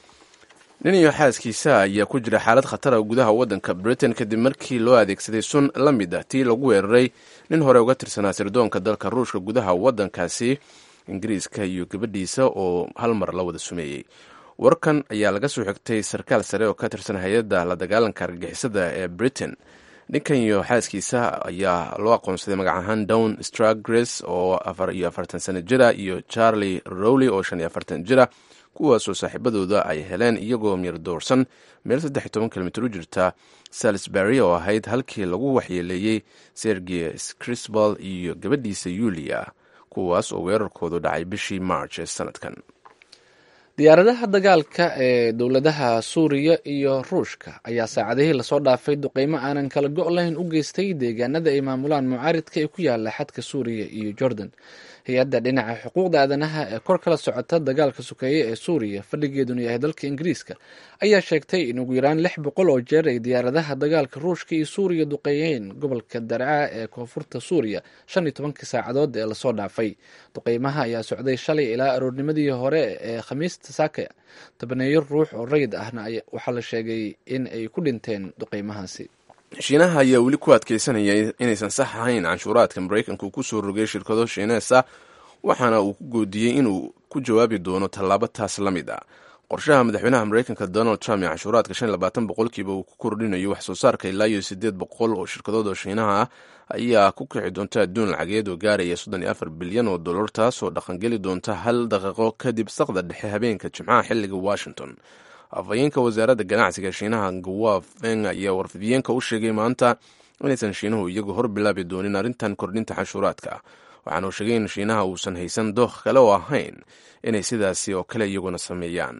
[SPEAKER 2] nin iyo xaaskiisa ayaa ku jira xaalad khatara gudaha waddanka britain kadib markii loo adeegsaday sun la mid ah tii lagu weeraray nin hore uga tirsanaa sirdoonka dalka ruushka gudaha waddankaasi ingiriiska iyo gabadhiisa oo hal mar la wada sumeeyey warkan ayaa laga soo xigtay sarkaal sare oo ka tirsan hay-adda la dagaalanka argagixisada ee britain ninkan iyo xaaskiisa ayaa loo aqoonsaday magac ahaan down stragres oo afar iyo afartan sano jira iyo charlie rowley oo shan iyo afartan jira kuwaasoo saaxiibadooda ay heleen iyagoo miyar doorsan meel saddex iyo toban kilomitr u jirta salisbury oo ahayd halkii lagu waxyeeleeyey sergey scrisbal iyo gabadhiisa yulia kuwaas oo weerarkoodu dhacay bishii march ee sanadkan
[SPEAKER 1] diyaaradaha dagaalka ee dowladaha suuriya iyo ruushka ayaa saacadihii lasoo dhaafay duqeymo aanan kala go' lahayn u geystay deegaanada ay maamulaan mucaaridka ee ku yaala xadka suuriya iyo jordan hay-adda dhinaca xuquuqda aadanaha ee kor kala socota dagaalka sokeeye ee suuriya fadhigeeduna yahay dalka ingiriiska ayaa sheegtay in ugu yaraan lix boqol oo jeer ay diyaaradaha dagaalka ruushka iyo suuriya duqeeyeen gobolka darca ee koonfurta suuriya shan iyo tobankii saacadood ee lasoo dhaafay duqeymaha ayaa socday shalay ilaa aroornimadii hore ee khamiista saaka tobaneeyo ruux oo rayid ahna waxaa la sheegay in ay ku dhinteen duqeymahaasi
[SPEAKER 2] shiinaha ayaa weli ku adkeysanaya inaysan sax ahayn canshuuraadka maraykanka uu kusoo rogay shirkado shiineesa waxaana uu ku goodiyey inuu ku jawaabi doono tallaabo taas la mid ah qorshaha madaxweynaha maraykanka donald trump ee canshuuraadka shan iyo labaatan boqolkiiba uu ku kordhinayo wax soo saarka ilaa iyo siddeed boqol oo shirkadood oo shiinaha ah ayaa ku kici doonta adduun lacageed oo gaaraya soddon iyo afar bilyan oo dollar taasoo dhaqangeli doonta hal daqiiqo kadib saqda dhexe habeenka jimcaha xilliga washington afhayeenka wasaaradda ganacsiga shiinaha gawa feng ayaa warfidiyeenka u sheegay maanta inaysan shiinuhu iyagu hor bilaabi doonin arrintan kordhinta canshuuraadka waxaana uu sheegay in shiinaha uusan haysan dookh kale oo ahayn inay sidaasi oo kale iyaguna sameeyaan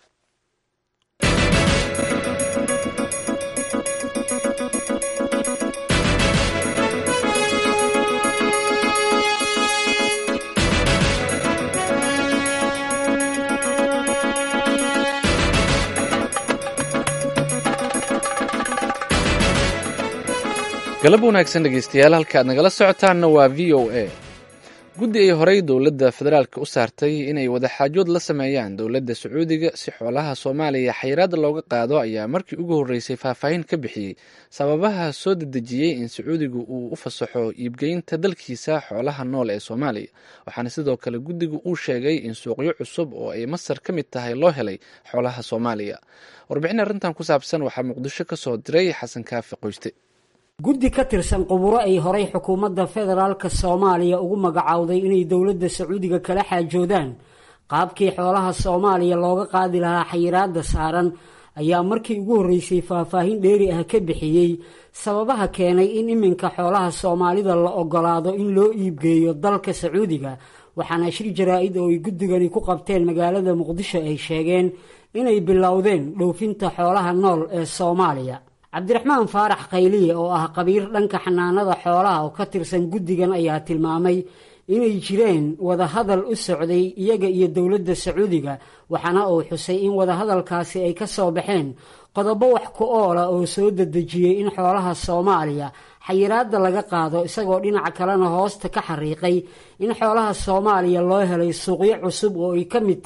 [SPEAKER 1] galab wanaagsan dhegeystayaal halka aad nagala socotaanna waa v o a guddi ay horey dowladda federaalk u saartay inay wadaxaajood la sameeyaan dowladda sacuudiga si xoolaha soomaaliya xayiraad looga qaado ayaa markii ugu horreysay faahfaahin ka bixiyey sababaha soo dedejiyey in sacuudigu uu u fasaxo iibgeynta dalkiisa xoolaha nool ee soomaaliya waxaana sidoo kale guddigu uu sheegay in suuqyo cusub oo ay masar ka mid tahay loo helay xoolaha soomaaliya warbixin arrintan ku saabsan waxaa muqdisho ka soo diray xasan kaafi qoyste
[SPEAKER 15] guddi ka tirsan quburo ay horay xukuumadda federaalka soomaaliya ugu magacowday inay dowladda sacuudiga kala xaajoodaan qaabkii xoolaha soomaaliya looga qaadi lahaa xayiraadda saaran ayaa markii ugu horreysay faahfaahin dheeri ah ka bixiyey sababaha keenay in iminka xoolaha soomaalida la ogolaado in loo iibgeeyo dalka sacuudiga waxaana shir jaraa-id oo ay guddigani ku qabteen magaalada muqdisho ay sheegeen inay bilowdeen dhoofinta xoolaha nool ee soomaaliya cabdiraxmaan faarax khayliye oo ah qabiir dhanka xanaanada xoolaha oo ka tirsan guddigan ayaa tilmaamay inay jireen wadahadal u socday iyaga iyo dowladda sacuudiga waxaana uu xusay in wadahadalkaasi ay ka soo baxeen qodobo wax ku oola oo soo dedejiyey in xoolaha soomaaliya xayiraadda laga qaado isagoo dhinaca kalena hoosta ka xariiqay in xoolaha soomaaliya loo helay suuqyo cusub oo ay ka mid tahay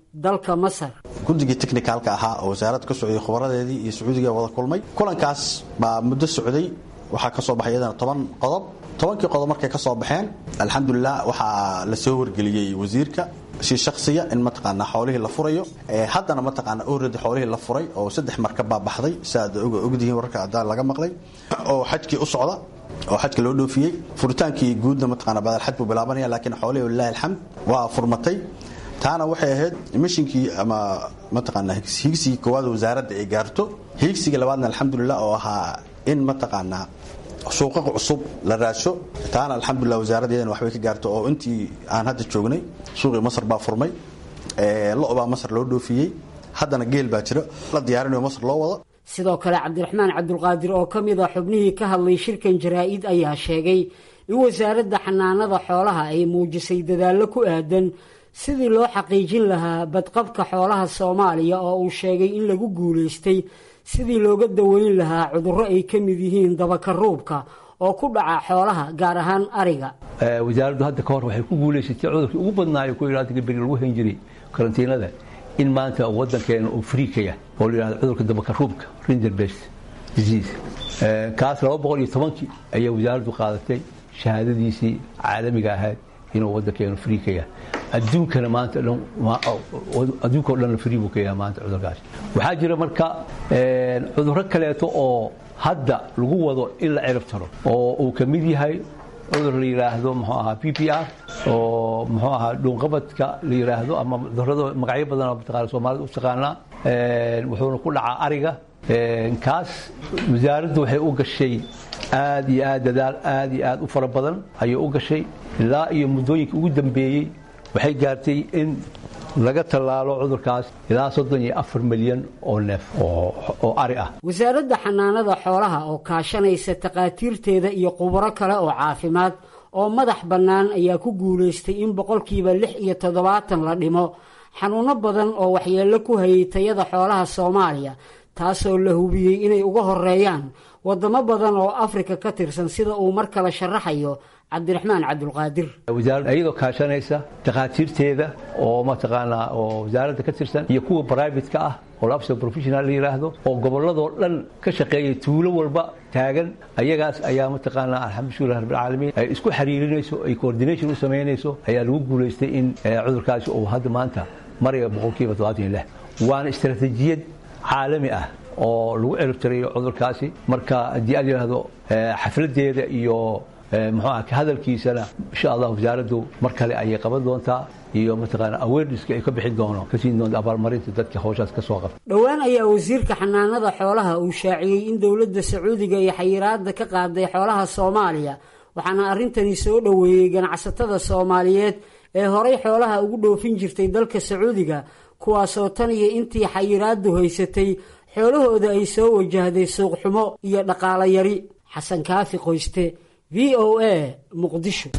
[SPEAKER 15] dalka masar
[SPEAKER 16] guddigii technicalka ahaa oo wasaaradda ka socday khubaradeedii iyo sacuudiga wada kulmay kulankaas baa muddo socday waxaa ka soo baxay iyadana toban qodob tobankii qodob markay ka soo baxeen alxamdulilah waxaa la soo wargeliyey wasiirka si shaksiya in mataqaanaa xoolihii la furayo haddana mataqaanaa already xoolihii la furay oo saddex markab baa baxday siaad ogdihiin wararka adaa laga maqlay oo xajkii u socda oo xajka loo dhoofiyey furitaankii guudna mataqaanaa badalxaj buu bilaabanaya laakiin xoolihii walilahi alxamd waa furmatay taana waxay ahayd mishinkii ama mataqaanaa higsigii koowaad wasaaradda ay gaarto higsiga labaadna alxamdulilah oo ahaa in mataqaanaa suuqa cusub la raadsho taana alxamdulilah wasaaraddeedana waxbay ka gaarto oo intii aan hadda joognay suuqii masar baa furmay lo baa masar loo dhoofiyey haddana geel baa jiro la diyaarinayo masar loo wado
[SPEAKER 15] sidoo kale cabdiraxmaan cabdulqaadir oo ka mid a xubnihii ka hadlay shirkan jaraa-id ayaa sheegay in wasaaradda xanaanada xoolaha ay muujisay dadaallo ku aadan sidii loo xaqiijin lahaa badqabka xoolaha soomaaliya oo uu sheegay in lagu guulaystay sidii looga daweyn lahaa cudurro ay ka mid yihiin dabakaruubka oo ku dhaca xoolaha gaar ahaan ariga
[SPEAKER 17] wasaaraddu hadda ka hor waxay ku guulaysatay cudurkii ugu badnaayo ku yidhahda beri lagu hayn jiray karantiinada in maanta waddankeena uu friikaya oo la yidhahdo cudurka dabakaruubka rinderbest disease kaas laba boqol iyo tobankii ayaa wasaaraddu qaadatay shahaadadiisii caalamiga ahayd inuu waddankeenu friikaya adduunkana maanta dhan adduunka o dhan free buu ka yahay maanta cudurkaas waxaa jira marka cudurro kaleeto oo hadda lagu wado in la cirib taro oo uu ka mid yahay cudur la yidhaahdo muxuu ahaa p p r oo muxuu ahaa dhuunqabadka la yidhaahdo ama cudurrada magacyo badan oo mataqaana soomaalida u taqaanaa wuxuuna ku dhacaa ariga kaas wasaaraddu waxay u gashay aad iyo aad dadaal aad iyo aad u fara badan ayay u gashay ilaa iyo muddooyinka ugu dambeeyey waxay gaartay in laga tallaalo cudurkaas ilaa soddon iyo afar milyan oo neef oo ari ah
[SPEAKER 15] wasaaradda xanaanada xoolaha oo kaashanaysa takhaatiirteeda iyo khubaro kale oo caafimaad oo madax bannaan ayaa ku guulaystay in boqolkiiba lix iyo toddobaatan la dhimo xanuunno badan oo waxyeello ku hayay tayada xoolaha soomaaliya taasoo la hubiyey inay uga horeeyaan waddamo badan oo afrika ka tirsan sida uu mar kale sharaxayo cabdiraxmaan cabdulqaadir
[SPEAKER 17] wasaaradda iyadoo kaashanaysa takhaatiirteeda oo mataqaanaa oo wasaaradda ka tirsan iyo kuwa brivatka ah oo labso professional la yidhaahdo oo gobolladoo dhan ka shaqeeya tuulo walba taagan ayagaas ayaa mataqaanaa alxamdulilah rabbilcaalamiin ay isku xiriirinayso ay coordination u samaynayso ayaa lagu guulaystay in cudurkaasi uu hadda maanta maraya boqolkiiba todobaatan iyo lix waana istaraatiijiyad caalami ah oo lagu ciribtirayo cudurkaasi marka haddii aad yidhaahdo xafladeeda iyo muxuu ah hadalkiisana insha allah wasaaraddu mar kale ayay qaban doontaa iyo mataqaana awarenesska ay ka bixin doono ka siin doonta abaalmarinta dadka howshaas ka soo qabta
[SPEAKER 15] dhowaan ayaa wasiirka xanaanada xoolaha uu shaaciyey in dowladda sacuudiga iyo xayiraadda ka qaaday xoolaha soomaaliya waxaana arrintani soo dhoweeyey ganacsatada soomaaliyeed ee horay xoolaha ugu dhoofin jirtay dalka sacuudiga kuwaasoo tan iyo intii xayiraaddu haysatay xoolahooda ay soo wajahday suuqxumo iyo dhaqaalo yari xasan kaafi qoyste v o a muqdisho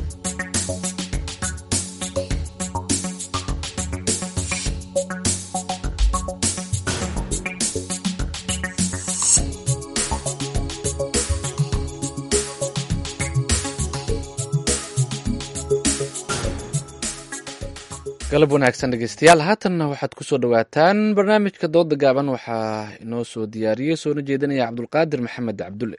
[SPEAKER 1] galab wanaagsan dhegeystayaal haatanna waxaad ku soo dhowaataan barnaamijka dooda gaaban waxaa inoo soo diyaariyey soona jeedinaya cabdulqaadir maxamed cabdulle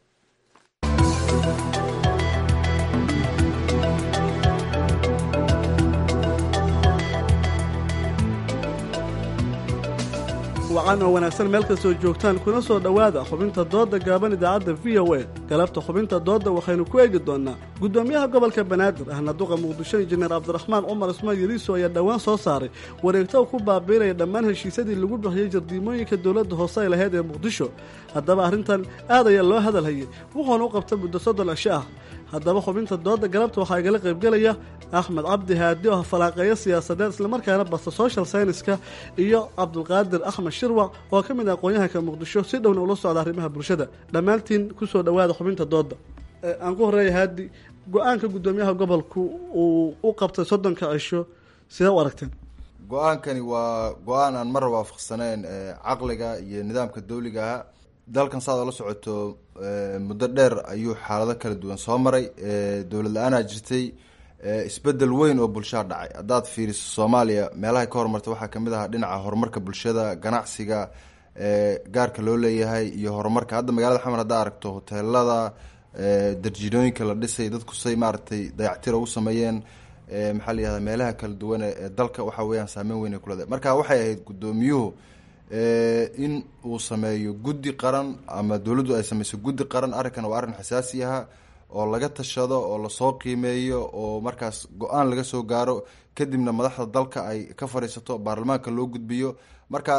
[SPEAKER 18] wacan oo wanaagsan meel kastoo joogtaan kuna soo dhowaada xubinta doodda gaaban idaacadda v o a galabta xubinta doodda waxaynu ku eegi doonnaa guddoomiyaha gobolka banaadir ahna duqa muqdisho injineer cabdiraxmaan cumar ismaan yariiso ayaa dhowaan soo saaray wareegto ku baabiinaya dhammaan heshiisyadii lagu bixiyey jardiimooyinka dowladda hoose ay lahayd ee muqdisho haddaba arrintan aad ayaa loo hadalhayay wuxuuna u qabta muddo soddon cisho ah haddaba xubinta doodda galabta waxaa igala qaybgelaya axmed cabdi haadi oo falaaqeeyo siyaasadeed islamarkaana basta social scienska iyo cabdulqaadir axmed shirwac oo ka mid ah aqoon-yahanka muqdisho si dhowna ula socda arrimaha bulshada dhammaantiin kusoo dhowaada xubinta doodda aan ku horeeya haadi go-aanka guddoomiyaha gobolku uu u qabtay soddonka cisho sidee u aragteen
[SPEAKER 19] go-aankani waa go-aan aan mar waafaqsanayn caqliga iyo nidaamka dawligaha dalkan saad ola socoto muddo dheer ayuu xaalado kala duwan soo maray dowlad la-aanaa jirtay isbedel weyn oo bulshaa dhacay haddaad fiiriso soomaaliya meelahay ka horumartay waxaa kamid ahaa dhinaca horumarka bulshada ganacsiga gaarka loo leeyahay iyo horumarka hadda magaalada xamar haddaa aragto hoteelada darjinooyinka la dhisay dadku say maaragtay dayactira u sameeyeen maxaa la yihahda meelaha kala duwan ee dalka waxa weeyaan saameyn weyn ay kuleedahay marka waxay ahayd guddoomiyuhu in uu sameeyo guddi qaran ama dowladdu ay sameyso guddi qaran arrinkan waa arrin xasaasi aha oo laga tashado oo lasoo qiimeeyo oo markaas go-aan laga soo gaaro kadibna madaxda dalka ay ka fadhiisato baarlamaanka loo gudbiyo marka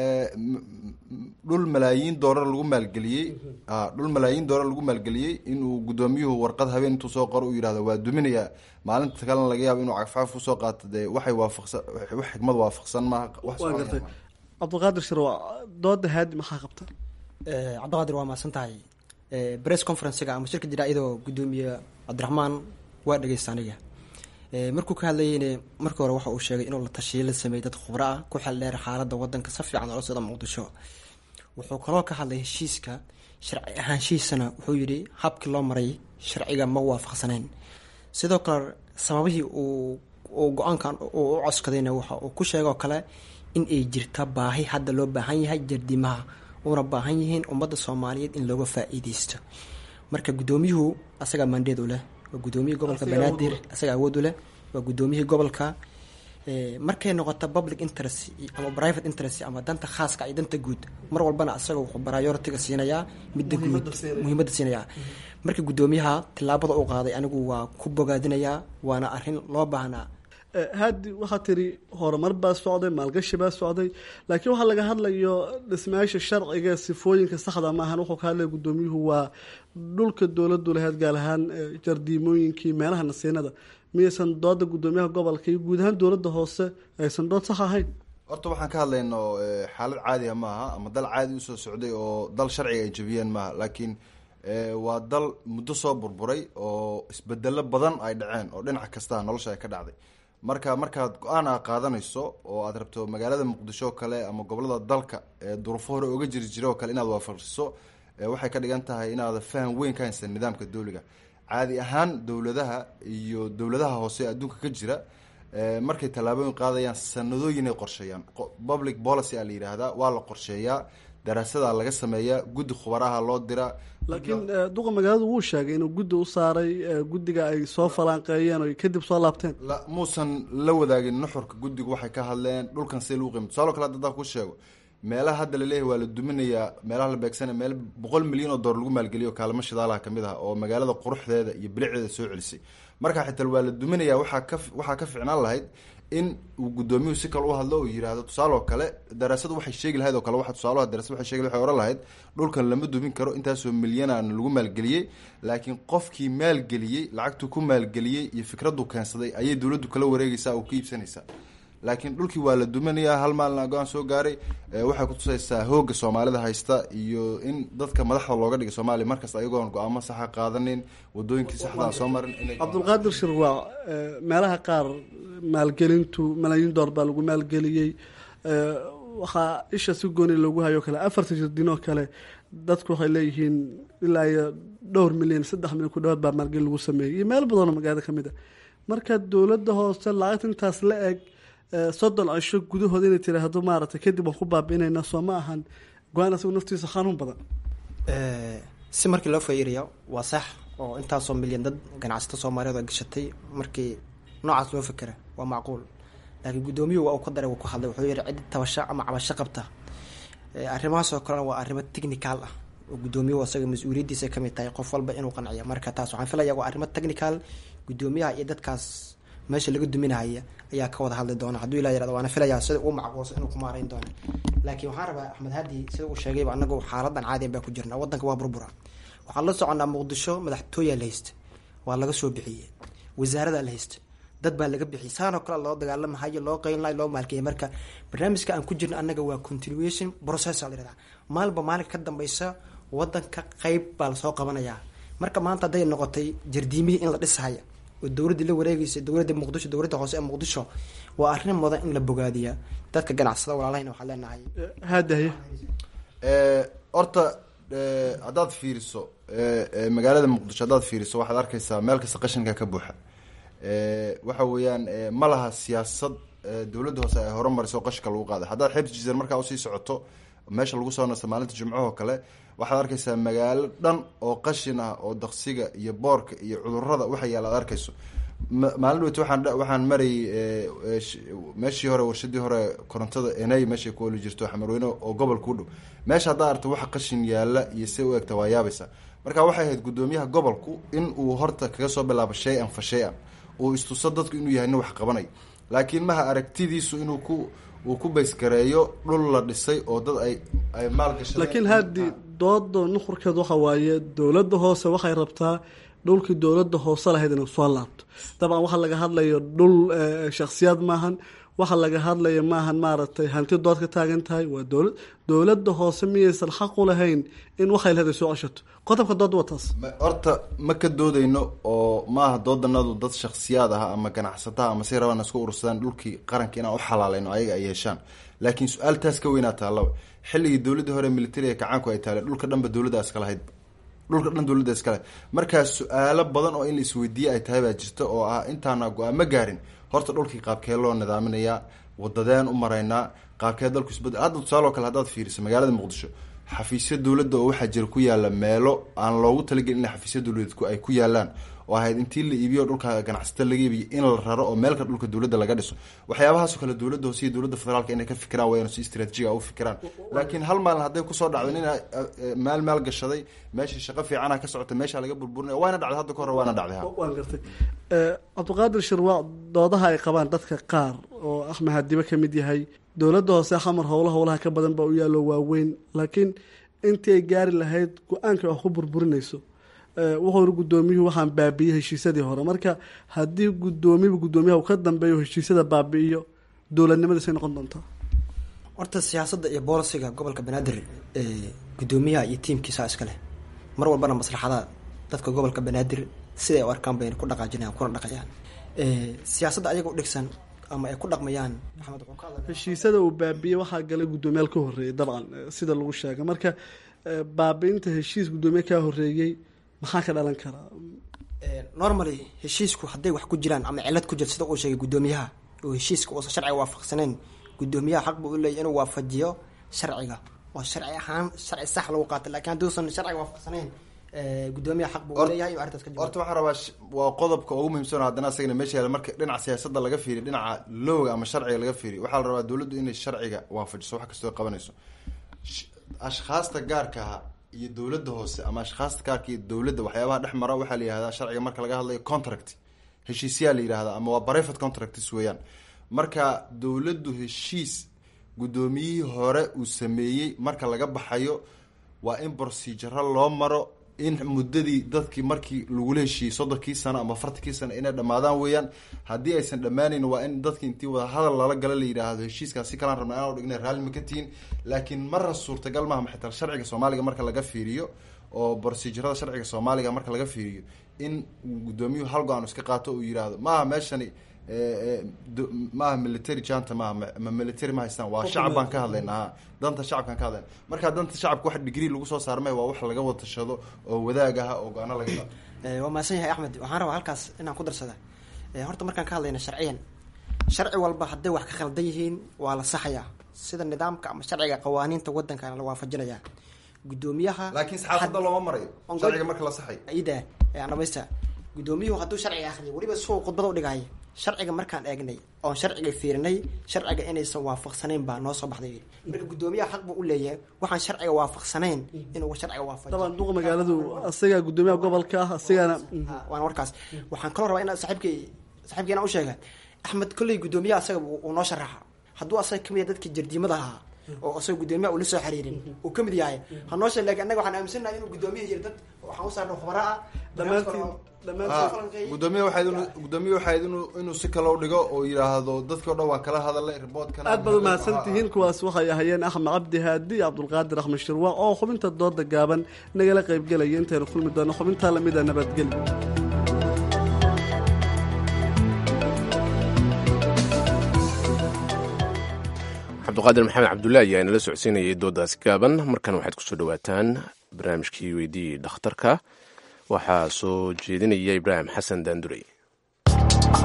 [SPEAKER 19] dhul malaayiin doolar lagu maalgeliyey dhul malaayiin doolar lagu maalgeliyey inuu guddoomiyuhu warqad habeen intuu soo qoro u yihahdo waa duminaya maalinta kalena laga yaabo inuu cagfcagf usoo qaato dee waxay waafaqsan wax xikmad waafaqsan maaha
[SPEAKER 18] waa gartay cabdiqaadir shirwa dooda haadi maxaa qabta
[SPEAKER 20] cabdiqaadir waa mahadsan tahay bress conferencega ama shirka jira iyadoo guddoomiye cabdiraxmaan waa dhegeysta aniga markuu ka hadlayeyne markii hore waxa uu sheegay inuu la tashiyo la sameeyey dad khubro ah ku xel dheer xaaladda wadanka si fiican oola socda muqdisho wuxuu kaloo ka hadlay heshiiska sharci ahaanshihiisana wuxuu yidhi habkii loo maray sharciga ma waafaqsanayn sidoo kale sababihii uu uu go-aankan uu u coskadayna waxa uu ku sheegoo kale in ay jirta baahi hadda loo baahan yahay jardimaha una baahan yihiin ummadda soomaaliyeed in looga faa-iideysto marka guddoomiyuhu asagaa maandeed u leh waa guddoomiyihii gobolka banaadir asaga awood u leh waa guddoomiyihii gobolka markay noqoto public interest ama private interest ama danta khaaska iyo danta guud mar walbana asaga wuxuu prioritiga siinayaa midda guud muhiimadda siinayaa marka guddoomiyaha tillaabada uu qaaday anigu waa ku bogaadinayaa waana arrin loo baahnaa
[SPEAKER 18] haadi waxaa tiri horumar baa socday maalgashi baa socday laakiin waxaa laga hadlayo dhismayaasha sharciga sifooyinka saxda maahan wuxuu ka hadlaya guddoomiyuhu waa dhulka dowladu lahayd gaar ahaan jardiimooyinkii meelaha nasiinada miyaysan dooda guddoomiyaha gobolka iyo guud ahaan dowladda hoose aysan dood sax ahayn
[SPEAKER 19] horta waxaan ka hadlayno xaalad caadiga maaha ama dal caadi usoo socday oo dal sharciga ay jabiyeen maaha laakiin waa dal muddo soo burburay oo isbedelo badan ay dhaceen oo dhinac kasta nolosha ay ka dhacday marka markaad go-aan aa qaadanayso oo aad rabto magaalada muqdisho oo kale ama gobolada dalka ee duruufo hore oga jiri jira oo kale inaad waafaqiso waxay ka dhigan tahay inaada faham weyn ka haysan nidaamka dowliga caadi ahaan dowladaha iyo dowladaha hoose adduunka ka jira markay tallaabooyin qaadayaan sanadooyinay qorsheeyaan public policy a la yidhaahdaa waa la qorsheeyaa daraasadaa laga sameeyaa guddi khubaraha loo diraa
[SPEAKER 18] laakiin duqa magaaladu wuu sheegay inuu guddi u saaray guddiga ay soo falaanqeeyeen oo kadib soo laabteen
[SPEAKER 19] muusan la wadaagin nuxurka guddigu waxay ka hadleen dhulkan see lagu qiimo tusaalo kale hadda ku sheego meelaha hadda laleeyahay waa la duminayaa meelaha la beegsana meel boqol milyan oo doolar lagu maalgeliyo kaalmo shidaalaha kamid ah oo magaalada quruxdeeda iyo bilicdeeda soo celisay marka xitaa waa la duminaya waxaa ka waxaa ka ficnaan lahayd in uu guddoomiyuhu si kale u hadlo oo yihahdo tusaaloo kale daraasadu waxay sheegi lahayd oo kale waxa tusaalaha darasad waxay sheegi waxay oran lahayd dhulkan lama dumin karo intaasoo milyanaan lagu maalgeliyey laakiin qofkii maalgeliyey lacagtuu ku maalgeliyey iyo fikraddu keensaday ayay dowladdu kala wareegaysaa oo ka iibsanaysaa laakiin dhulkii waa la duminayaa hal maalina go-aan soo gaaray waxay kutusaysaa hooga soomaalida haysta iyo in dadka madaxda looga dhigay soomaaliya markasta ayagoon go-aamo saxa qaadanin wadooyinkii saxdaa soo marin
[SPEAKER 18] cabdulqaadir shirwaac meelaha qaar maalgelintu malaayiin door baa lagu maalgeliyey waxaa isha si gooni loogu hayo kale afarta jirdinoo kale dadku waxay leeyihiin ilaa iyo dhowr milyan saddex milyan ku dhawaad baa maalgelin lagu sameeyey iyo meel badanoo magaalada kamid a marka dowladda hoose lacagta intaas la eg soddon cisho gudahooda inay tiraahdo maaragtay kadib waan ku baabi'inayna soo ma ahan go-aan asagu naftiisa xanuun badan
[SPEAKER 20] si markii loo fairiyo waa sax oo intaasoo milyan dad ganacsato soomaaliyeed oo gashatay markii noocaas loo fikera waa macquul laakiin guddoomiyuhu waa uu ka daray wuu ku hadlay wuxuu yihi ciddi tabasho ama cabasho qabta arrimahaasoo kalena waa arrimo technical ah oo guddoomiyuhu asaga mas-uuliyaddiisa kamid tahay qof walba inuu qanciyo marka taas waxaan filaya waa arrimo technical guddoomiyaha iyo dadkaas meesha laga duminahaya ayaa ka wada hadli doona hadduu ilaa yirahdo waana filayaa sida uu macquulsan inuu ku maarayn doono laakiin waxaan rabaa axmed hadi sida uu sheegayba anagu xaaladan caadiyan baa ku jirna wadanka waa burbura waxaan la soconaa muqdisho madaxtooyaa la haysta waa laga soo bixiyey wasaaradaa la haysta dad baa laga bixiyay saanoo kale loo dagaalamahayo loo qeynlayo loo maalkeeyay marka barnaamijka aan ku jirna annaga waa continuation process la yirahdaa maalba maalinka ka dambeysa wadanka qeyb baa lasoo qabanayaa marka maanta hadday noqotay jardiimihii in la dhisahaya oo dowladdii la wareegaysa dowladda muqdisho dowladda hoose ee muqdisho waa arrin mudan in la bogaadiya dadka ganacsada walaalahayna waxaan leenahay
[SPEAKER 18] haadaye
[SPEAKER 19] horta haddaad fiiriso magaalada muqdisho haddaad fiiriso waxaad arkaysaa meel kasta qashinka ka buuxa waxa weeyaan ma laha siyaasad dowladda hoose ay horumariso qashka lagu qaaday haddaad xeebta jiisan markaa usii socoto meesha lagu soo nasto maalinta jimcahoo kale waxaad arkaysaa magaalo dhan oo qashin ah oo daqsiga iyo boorka iyo cudurada waxa yaala ad arkayso maalin dhaweyt waxaan waxaan marayay meeshii hore warshadii hore korontada enay meeshay ku oli jirto xamarweyne oo gobolka u dhow meesha haddaa arto waxa qashin yaala iyo se u egta waa yaabaysa marka waxay ahayd guddoomiyaha gobolku in uu horta kaga soo bilaabo shay-an fa shay-an uu istuso dadku inuu yahay nin wax qabanay laakiin maha aragtidiisu inuu ku uu ku baysgareeyo dhul la dhisay oo dad ay ay maalgashadeen
[SPEAKER 18] laakiin haddii dooda nuxurkeed waxa waaye dowladda hoose waxay rabtaa dhulkii dowladda hoose lahayd inay soo laabto dabcan waxaa laga hadlayo dhul shaksiyaad maahan waxa laga hadlaya maahan maaragtay hanti dood ka taagan tahay waa dowlad dowladda hoose miyaysan xaq u lahayn in waxay lahayd ay soo ceshato qodobka dood waa taas
[SPEAKER 19] horta ma ka doodeyno oo maaha doodanadu dad shaksiyaad ah ama ganacsataha ama say rabaan isku urursadaan dhulkii qaranka inaan u xalaaleyno ayaga ay yeeshaan laakiin su-aal taas ka weynaa taallaba xilligii dowladdii hore militariga kacaanku ay taale dhulka dhanba dowladda iska lahayd dhulka dhan dowladda iska lahayd markaa su-aalo badan oo in la isweydiiye ay tahay baa jirta oo ah intaana go-aan ma gaarin horta dhulkii qaabkee loo nidaaminayaa wadadeen u maraynaa qaabkee dalku isbedel hadda tusaaloo kale haddaad fiiriso magaalada muqdisho xafiisya dowladda oo waxaa jira ku yaala meelo aan loogu talagelin in xafiisya dowladeed ay ku yaalaan oo ahayd intii la iibiyo dhulka ganacsata laga iibiyo in la raro oo meelka dhulka dowladda laga dhiso waxyaabahaasoo kale dowladda hoose iyo dowladda federaalka inay ka fikiraan wayaan si istraatijiga u fikiraan laakiin hal maalin hadday kusoo dhacdo nin maal maal gashaday meeshii shaqo fiicana ka socota meesha laga burburinaya waana dhacday hadda ka hore waana dhacday
[SPEAKER 18] waan gartay cabdiqaadir shirwaac doodaha ay qabaan dadka qaar oo axmed hadibe ka mid yahay dowladda hoose xamar howla howlaha ka badan baa u yaallo waaweyn laakiin intii ay gaari lahayd go-aanka wax ku burburinayso wuxuu iri guddoomiyuhu waxaan baabiiyey heshiisyadii hore marka haddii guddoomiba guddoomiyaha uu ka dambeeyo heshiisyada baabi'iyo dowladnimadiisay noqon doontaa
[SPEAKER 20] horta siyaasadda iyo boolisiga gobolka banaadir guddoomiyaha iyo tiimkiisa iska leh mar walbana maslaxada dadka gobolka banaadir siday u arkaan bayna ku dhaqaajinayaan kuna dhaqayaan siyaasadda ayaga u dhigsan ama ay ku dhaqmayaan maxamed wuxuu ka hadlaya
[SPEAKER 18] heshiisyada uu baabiiyey waxaa galay guddoomiyaal ka horreeyay dabcan sida lagu sheegay marka baabiinta heshiis guddoomiye kaa horreeyey maxaa ka dhalan karaa
[SPEAKER 20] normally heshiisku hadday wax ku jiraan ama cilad ku jirto sida uu sheegay guddoomiyaha oo heshiiska uusan sharciga waafaqsaneyn guddoomiyaha xaq buu u leeyahy inuu waafajiyo sharciga oo sharci ahaan sharci sax lagu qaatay lakiin hadduusan sharciga waafaqsaneyn guddoomiyaha xaq buu u leeyahay inuu arrintaas ka jawaabo
[SPEAKER 19] horta waxaan rabaa waa qodobka ugu muhiimsan haddana asagana meesha yaala marka dhinaca siyaasadda laga fiiriyo dhinaca lowga ama sharciga laga fiiriyo waxaa la rabaa dowladdu inay sharciga waafajiso wax kastoo qabanayso ashkhaasta gaarkaha iyo dowladda hoose ama ashkhaasta gaarka iyo dowladda waxyaabaha dhex mara waxaa la yihahdaa sharciga marka laga hadlayo contract heshiisyaa la yihahdaa ama waa private contracts weeyaan marka dowladdu heshiis guddoomiyihii hore uu sameeyey marka laga baxayo waa in proceduro loo maro in muddadii dadkii markii lagula heshiiyey soddonkii sano ama afartankii sano inay dhammaadaan weeyaan haddii aysan dhammaanayn waa in dadki intii wada hadal lala gala la yidhaahdo heshiiskaas si kalaan rabna inaan dhigna raalli ma ka tihin laakiin marra suurtagal maaha maxitaa sharciga soomaaliga marka laga fiiriyo oo procedurada sharciga soomaaliga marka laga fiiriyo in guddoomiyuhu hal go-aan iska qaato uu yidhaahdo maaha meeshani maaha military janta maaha ma military ma haystaan waa shacab baan ka hadlayna ha danta shacabkaan ka hadlayna markaa danta shacabka wax degree lagu soo saarmay waa wax laga wada tashado oo wadaag ah oo go-aano laga qaado
[SPEAKER 20] waa mahadsan yahay axmed waxaan rabaa halkaas inaan ku darsada horta markaan ka hadlayna sharciyan sharci walba hadday wax ka khaldan yihiin waa la saxayaa sida nidaamka ama sharciga qawaaniinta waddankana la waafajinayaa guddoomiyaha
[SPEAKER 19] laakiin saxaafadda looma marayo sharciga marka la saxayo
[SPEAKER 20] ida aan dhamaysta guddoomiyuhu hadduu sharciga akhriyo weliba suu khudbada udhigaayo sharciga markaan eegnay oon sharciga fiirinay sharciga inaysan waafaqsanayn baa noo soo baxday marka guddoomiyaha xaq buu u leeyahay waxaan sharciga waafaqsanayn inuu sharciga waafajiyo
[SPEAKER 18] daban duqa magaaladu asagaa guddoomiyaha gobolka ah asigana
[SPEAKER 20] waana warkaas waxaan kaloo rabaa inaa saaxiibkay saaxiibkay inaan u sheega axmed kolley guddoomiyaha asaga uu noo sharaxa hadduu asaga kamid yahay dadkii jardiimada ahaa oo asaga guddoomiyaha ula soo xiriirin uu kamid yahay hanoo sheeg lakin annaga waxaan aaminsannahay inuu guddoomiyaha jira dad waxaan u saarna khubara ah
[SPEAKER 19] gudoomiye waxayd gudoomiye waxayd inuu inuu si kale u dhigo oo yidhaahdo dadkii o dhan waa kala hadalay riboodkan
[SPEAKER 18] aad baad umahadsan tihiin kuwaas waxay ahayeen axmed cabdi haadi iyo cabdulqaadir axmed shirwaac oo xubinta dooda gaaban nagala qaybgelaya intaynu kulmi doono xubintaa lamida nabadgelyo
[SPEAKER 2] cabduqaadir maxamed cabdulla ayaa inala socodsiinayay doodaasi gaaban markan waxaad kusoo dhawaataan barnaamijkii weydii dhakhtarka waxaa soo jeedinaya ibraahim xasan daandurey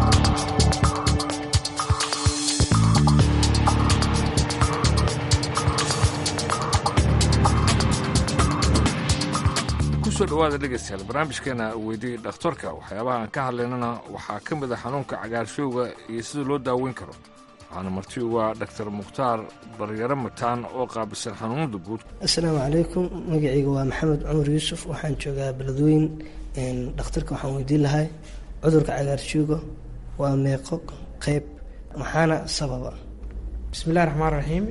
[SPEAKER 5] kusoo dhawaada dhegaystayaal barnaamijkeena weydiyey dhakhtarka waxyaabaha aan ka hadlaynana waxaa ka mid a xanuunka cagaarshowga iyo sida loo daaweyn karo waxaana marti ugu ah dhaktar mukhtaar baryaro mataan oo qaabisan xanuunada guud
[SPEAKER 21] asalaamu calaykum magacayga waa maxamed cumar yuusuf waxaan joogaa beledweyn dhakhtarka waxaan weydiin lahay cudurka cagaarshowga waa meeqo qeyb maxaana sababa
[SPEAKER 20] bismillahi raxmaan raxiim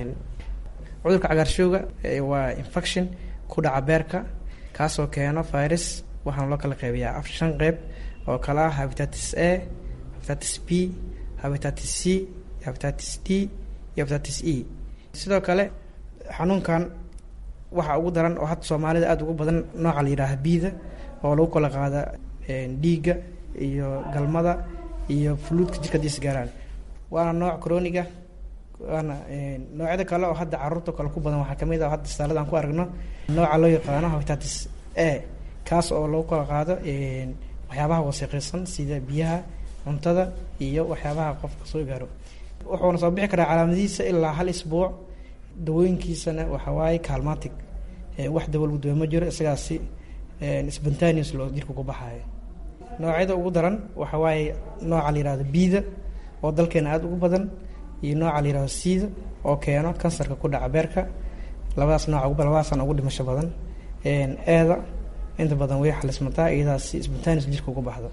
[SPEAKER 20] cudurka cagaarshowga waa infection ku dhaca beerka kaasoo keeno virus waxaana loo kala qeybiyaa af shan qeyb oo kale ah habitatis a habitatis b habitatis c habitatis d iyo habitatis e sidoo kale xanuunkan waxaa ugu daran oo hadda soomaalida aada ugu badan nooca la yidhaaha biida oo lagu kala qaada dhiigga iyo galmada iyo fuluudka jirka hadii isgaaraan waana nooc croniga waana noocyada kale oo hadda caruurta kale ku badan waxaa kamid ah hadda istaalada aan ku aragno nooca loo yaqaano habitatis a kaas oo lagu kala qaado waxyaabaha wasiiqaysan sida biyaha cuntada iyo waxyaabaha qofka soo gaaro wuxuuna soo bixi karaa calaamadihiisa ilaa hal isbuuc dawooyinkiisana waxawaaye calmatic wax dawo lagu dawe ma jiro isagaasi spontaneous loo jirka ku baxayo noocyada ugu daran waxa waaye nooca la yihahdo biida oo dalkeena aada ugu badan iyo nooca la yihahdo siida oo keeno kansarka ku dhaca beerka labadaas nooc labadaasana ugu dhimasho badan eeda inta badan way xalismataa iyadaas si spontaneous jirka ugu baxdo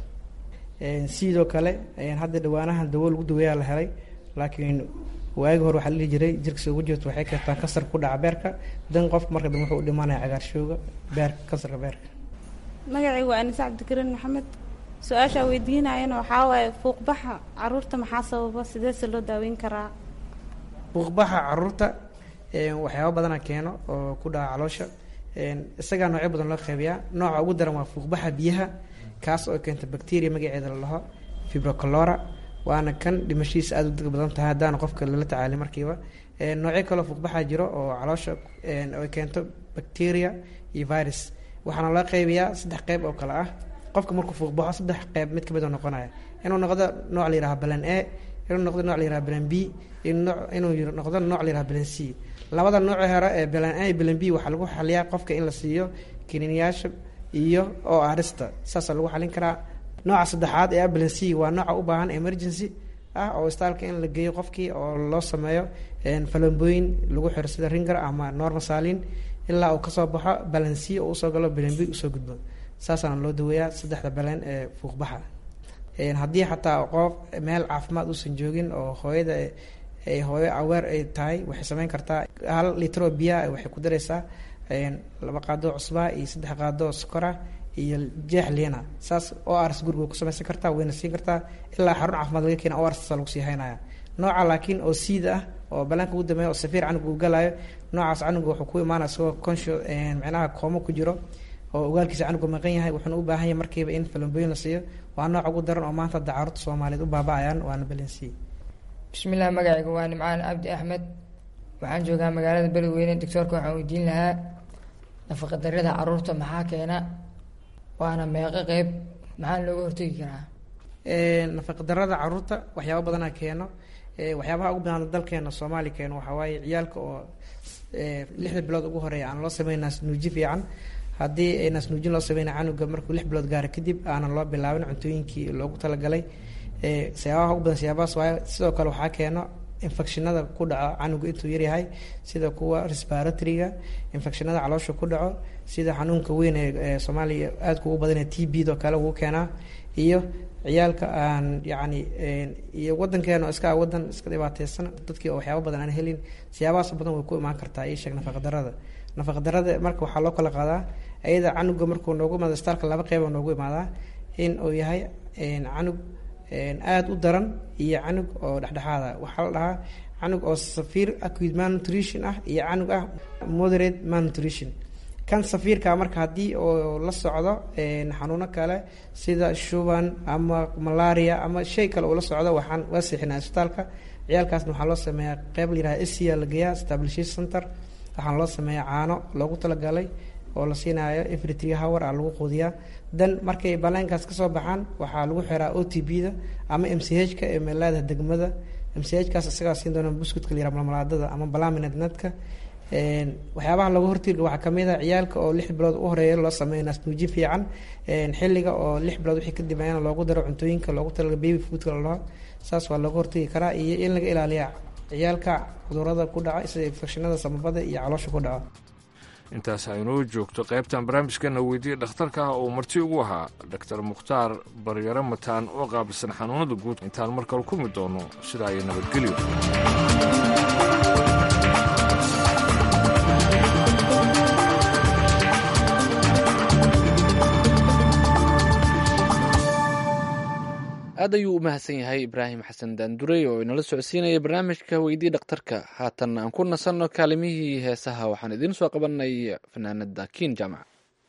[SPEAKER 20] sidoo kale hadda dhawaanahan dawo lagu daweeyaa la helay laakiin waagi hore waxaa la dhihi jiray jirka soo ugu jirto waxay keentaa kansarka ku dhaca beerka dan qofka marka dambe wuxuu u dhimanaya cagaarshowga beerka kansarka beerka
[SPEAKER 22] magacaygu waa anise cabdikariin maxamed su-aashaa weydiinayana waxaa waaye fuuqbaxa caruurta maxaa sababa sideese loo daaweyn karaa
[SPEAKER 20] fuuqbaxa caruurta waxyaaba badana keeno oo ku dhaca caloosha isagaa noocyo badan loo qeybiyaa nooca ugu daran waa fuuqbaxa biyaha kaas oo keenta bacteria magaceeda la dhaho fibrocalora waana kan dhimashihiisa aada u deg badan tahay haddaana qofka lala tacaalay markiiba noocyo kaloo fuuqbaxa jiro oo caloosha ay keento bacteria iyo virus waxaana loo qeybiyaa saddex qeyb oo kale ah qofka markuu fuuqbaxo saddex qeyb mid kamid oo noqonaya inuu noqdo nooc la yiraha balan a inuu noqdo nooc la yiraha balan b inuu noqdo nooc la yiraha balan c labada nooc hore ee balan a iyo balan b waxaa lagu xaliyaa qofka in la siiyo kiniiniyaasha iyo oo arista saasaa lagu xalin karaa nooca saddexaad ee balan c waa nooca u baahan emergency ah oo istaalka in la geeyo qofkii oo loo sameeyo falambooyin lagu xiro sida ringer ama normasalin ilaa uu kasoo baxo balan c oo usoo galo balan b usoo gudbo saasaana loo daweeyaa saddexda balan ee fuuqbaxa haddii xataa qof meel caafimaad uusan joogin oo hooyada ay hooyo aweer ay tahay waxay sameyn kartaa hal litro biyaha waxay ku dareysaa laba qaadoo cusbaa iyo saddex qaadoo sokora iyo jeex liina saas o rs guriga ku samaysan kartaa wayna siin kartaa ilaa xarun caafimaad laga keena o rs lagu sii haynaya nooca laakiin oo siida ah oo balaanka ugu dambeeya oo safiir canuga uu galayo noocaas canuga wuxuu ku imaanaya isagoo conscio micnaha koomo ku jiro oo ogaalkiisa canuga maqan yahay wuxuuna u baahan yahay markiiba in falambooyin la siiyo waa nooc ugu daran oo maanta hadda caruurta soomaaliyeed u baaba-ayaan waana balansiye
[SPEAKER 23] bismillaah magacayga waa nimcaan cabdi axmed waxaan joogaa magaalada beledweyne doctoorka waxaan weydiin lahaa nafaqadarada caruurta maxaa keena waana meeqo qeyb maxaa looga hortegi karaa
[SPEAKER 20] nafaqadarada caruurta waxyaaba badanaa keeno waxyaabaha ugu badan dalkeena soomaaliya keeno waxaa waaye ciyaalka oo lixda bilood ugu horeeya aan loo sameyn naasnuuji fiican haddii naasnuujin loo sameyna canuga markuu lix bilood gaara kadib aanan loo bilaabin cuntooyinkii loogu talagalay siyaabaha ugu badan siyaabahaas waaye sidoo kale waxaa keeno infectionada ku dhaco canuga intuu yaryahay sida kuwa respiratoryga infectionada caloosha ku dhaco sida xanuunka weyn ee soomaaliya aadka ugu badan ee t b do kale ugu keenaa iyo ciyaalka aan yacni iyo wadankeena oo iska wadan iska dhibaateysan dadkii oo waxyaaba badan aan helin siyaabahaas badan way ku imaan kartaa ii sheeg nafaqadarada nafaqadarada marka waxaa loo kala qaadaa ayada canuga markuu noogu imaado istaalka laba qeyba noogu imaadaa in uu yahay canug aada u daran iyo canug oo dhexdhexaada waxaa la dhahaa canug oo safiir acute malnutrition ah iyo canug ah moderate malnutrition kan safiirka marka haddii oo la socdo xanuuno kale sida shuban ama malaria ama shay kale uu la socdo waxaan waa seexinaa isbitaalka ciyaalkaasna waxaa loo sameeyaa qeyb la yiraha sia la geeyaa stabilisation center waxaana loo sameeyaa caano loogu talagalay oo la siinayo every three hour a lagu quudiyaa dan markay baleenkaas kasoo baxaan waxaa lagu xiraa o t b da ama m c h ka ee meelaada degmada m c h kaas isagaa siin doona buskutka la yiraha malmalaadada ama balaminad nadka
[SPEAKER 3] waxyaabaha laga hortegi waxaa kamid a ciyaalka oo lix bilood u horeeya loo sameeyo naasnuuji fiican xilliga oo lix bilood wixii ka dambeeyana loogu daro cuntooyinka loogu talaga baby foodka la dhaho saas waa laga hortegi karaa iyo in laga ilaaliya ciyaalka cudurada ku dhaca sida infekshinada samabada iyo caloosha ku dhaco
[SPEAKER 5] intaas aynoo joogto qaybtan barnaamijkana weydiiyey dhakhtarka ah uu marti ugu ahaa doctor mukhtaar baryaro mataan oo qaabilsan xanuunada guud intaan mar kale kulmi doono sidaa iyo nabadgelyo
[SPEAKER 1] aad ayuu u mahadsan yahay ibraahim xasan daandurey oo inala socodsiinaya barnaamijka weydii dhakhtarka haatan aan ku nasanno kaalimihii heesaha waxaan idiin soo qabanay fanaanada kiin jaamac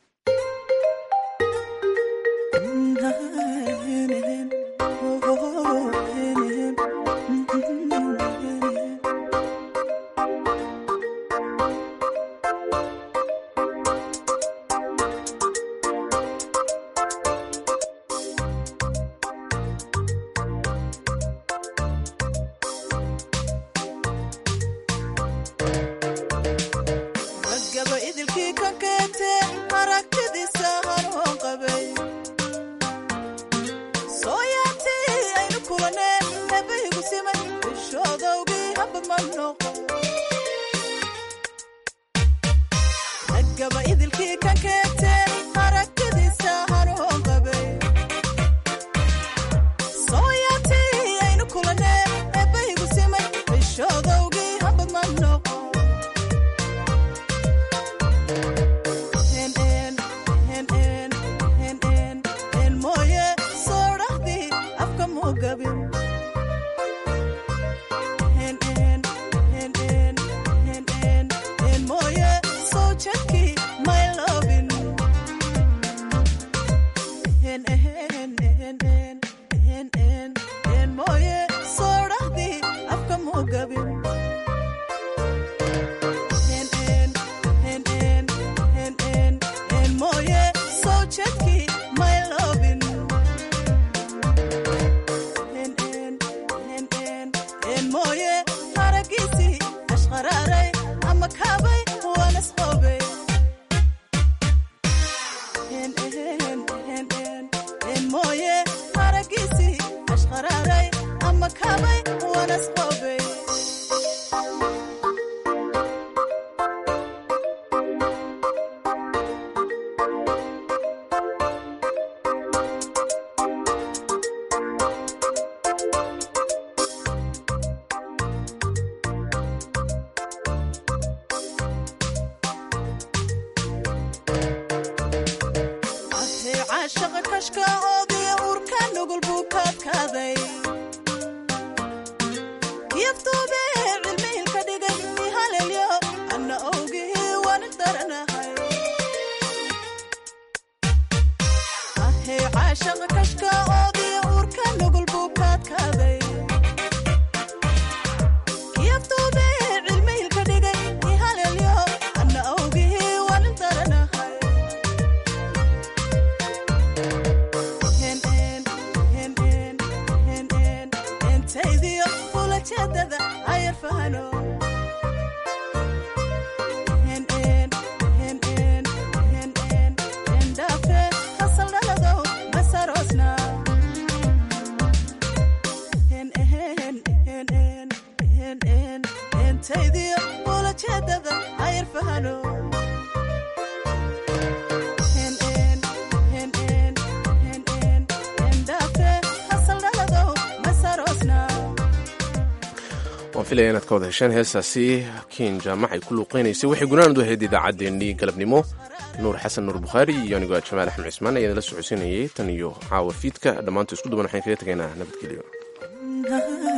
[SPEAKER 2] waan filaya inaad ka wada hesheen heestaasi kiin jaamac ay ku luuqeynaysay waxay gunaanadu ahayd idaacaddeenii galabnimo nuur xasan nuur bukhaari iyo anigoo jamaal axmed cismaan ayaan la socodsiinayay tan iyo caawa fiidka dhammaantu isku duban waxaan kaga tegaynaa nabadgelyo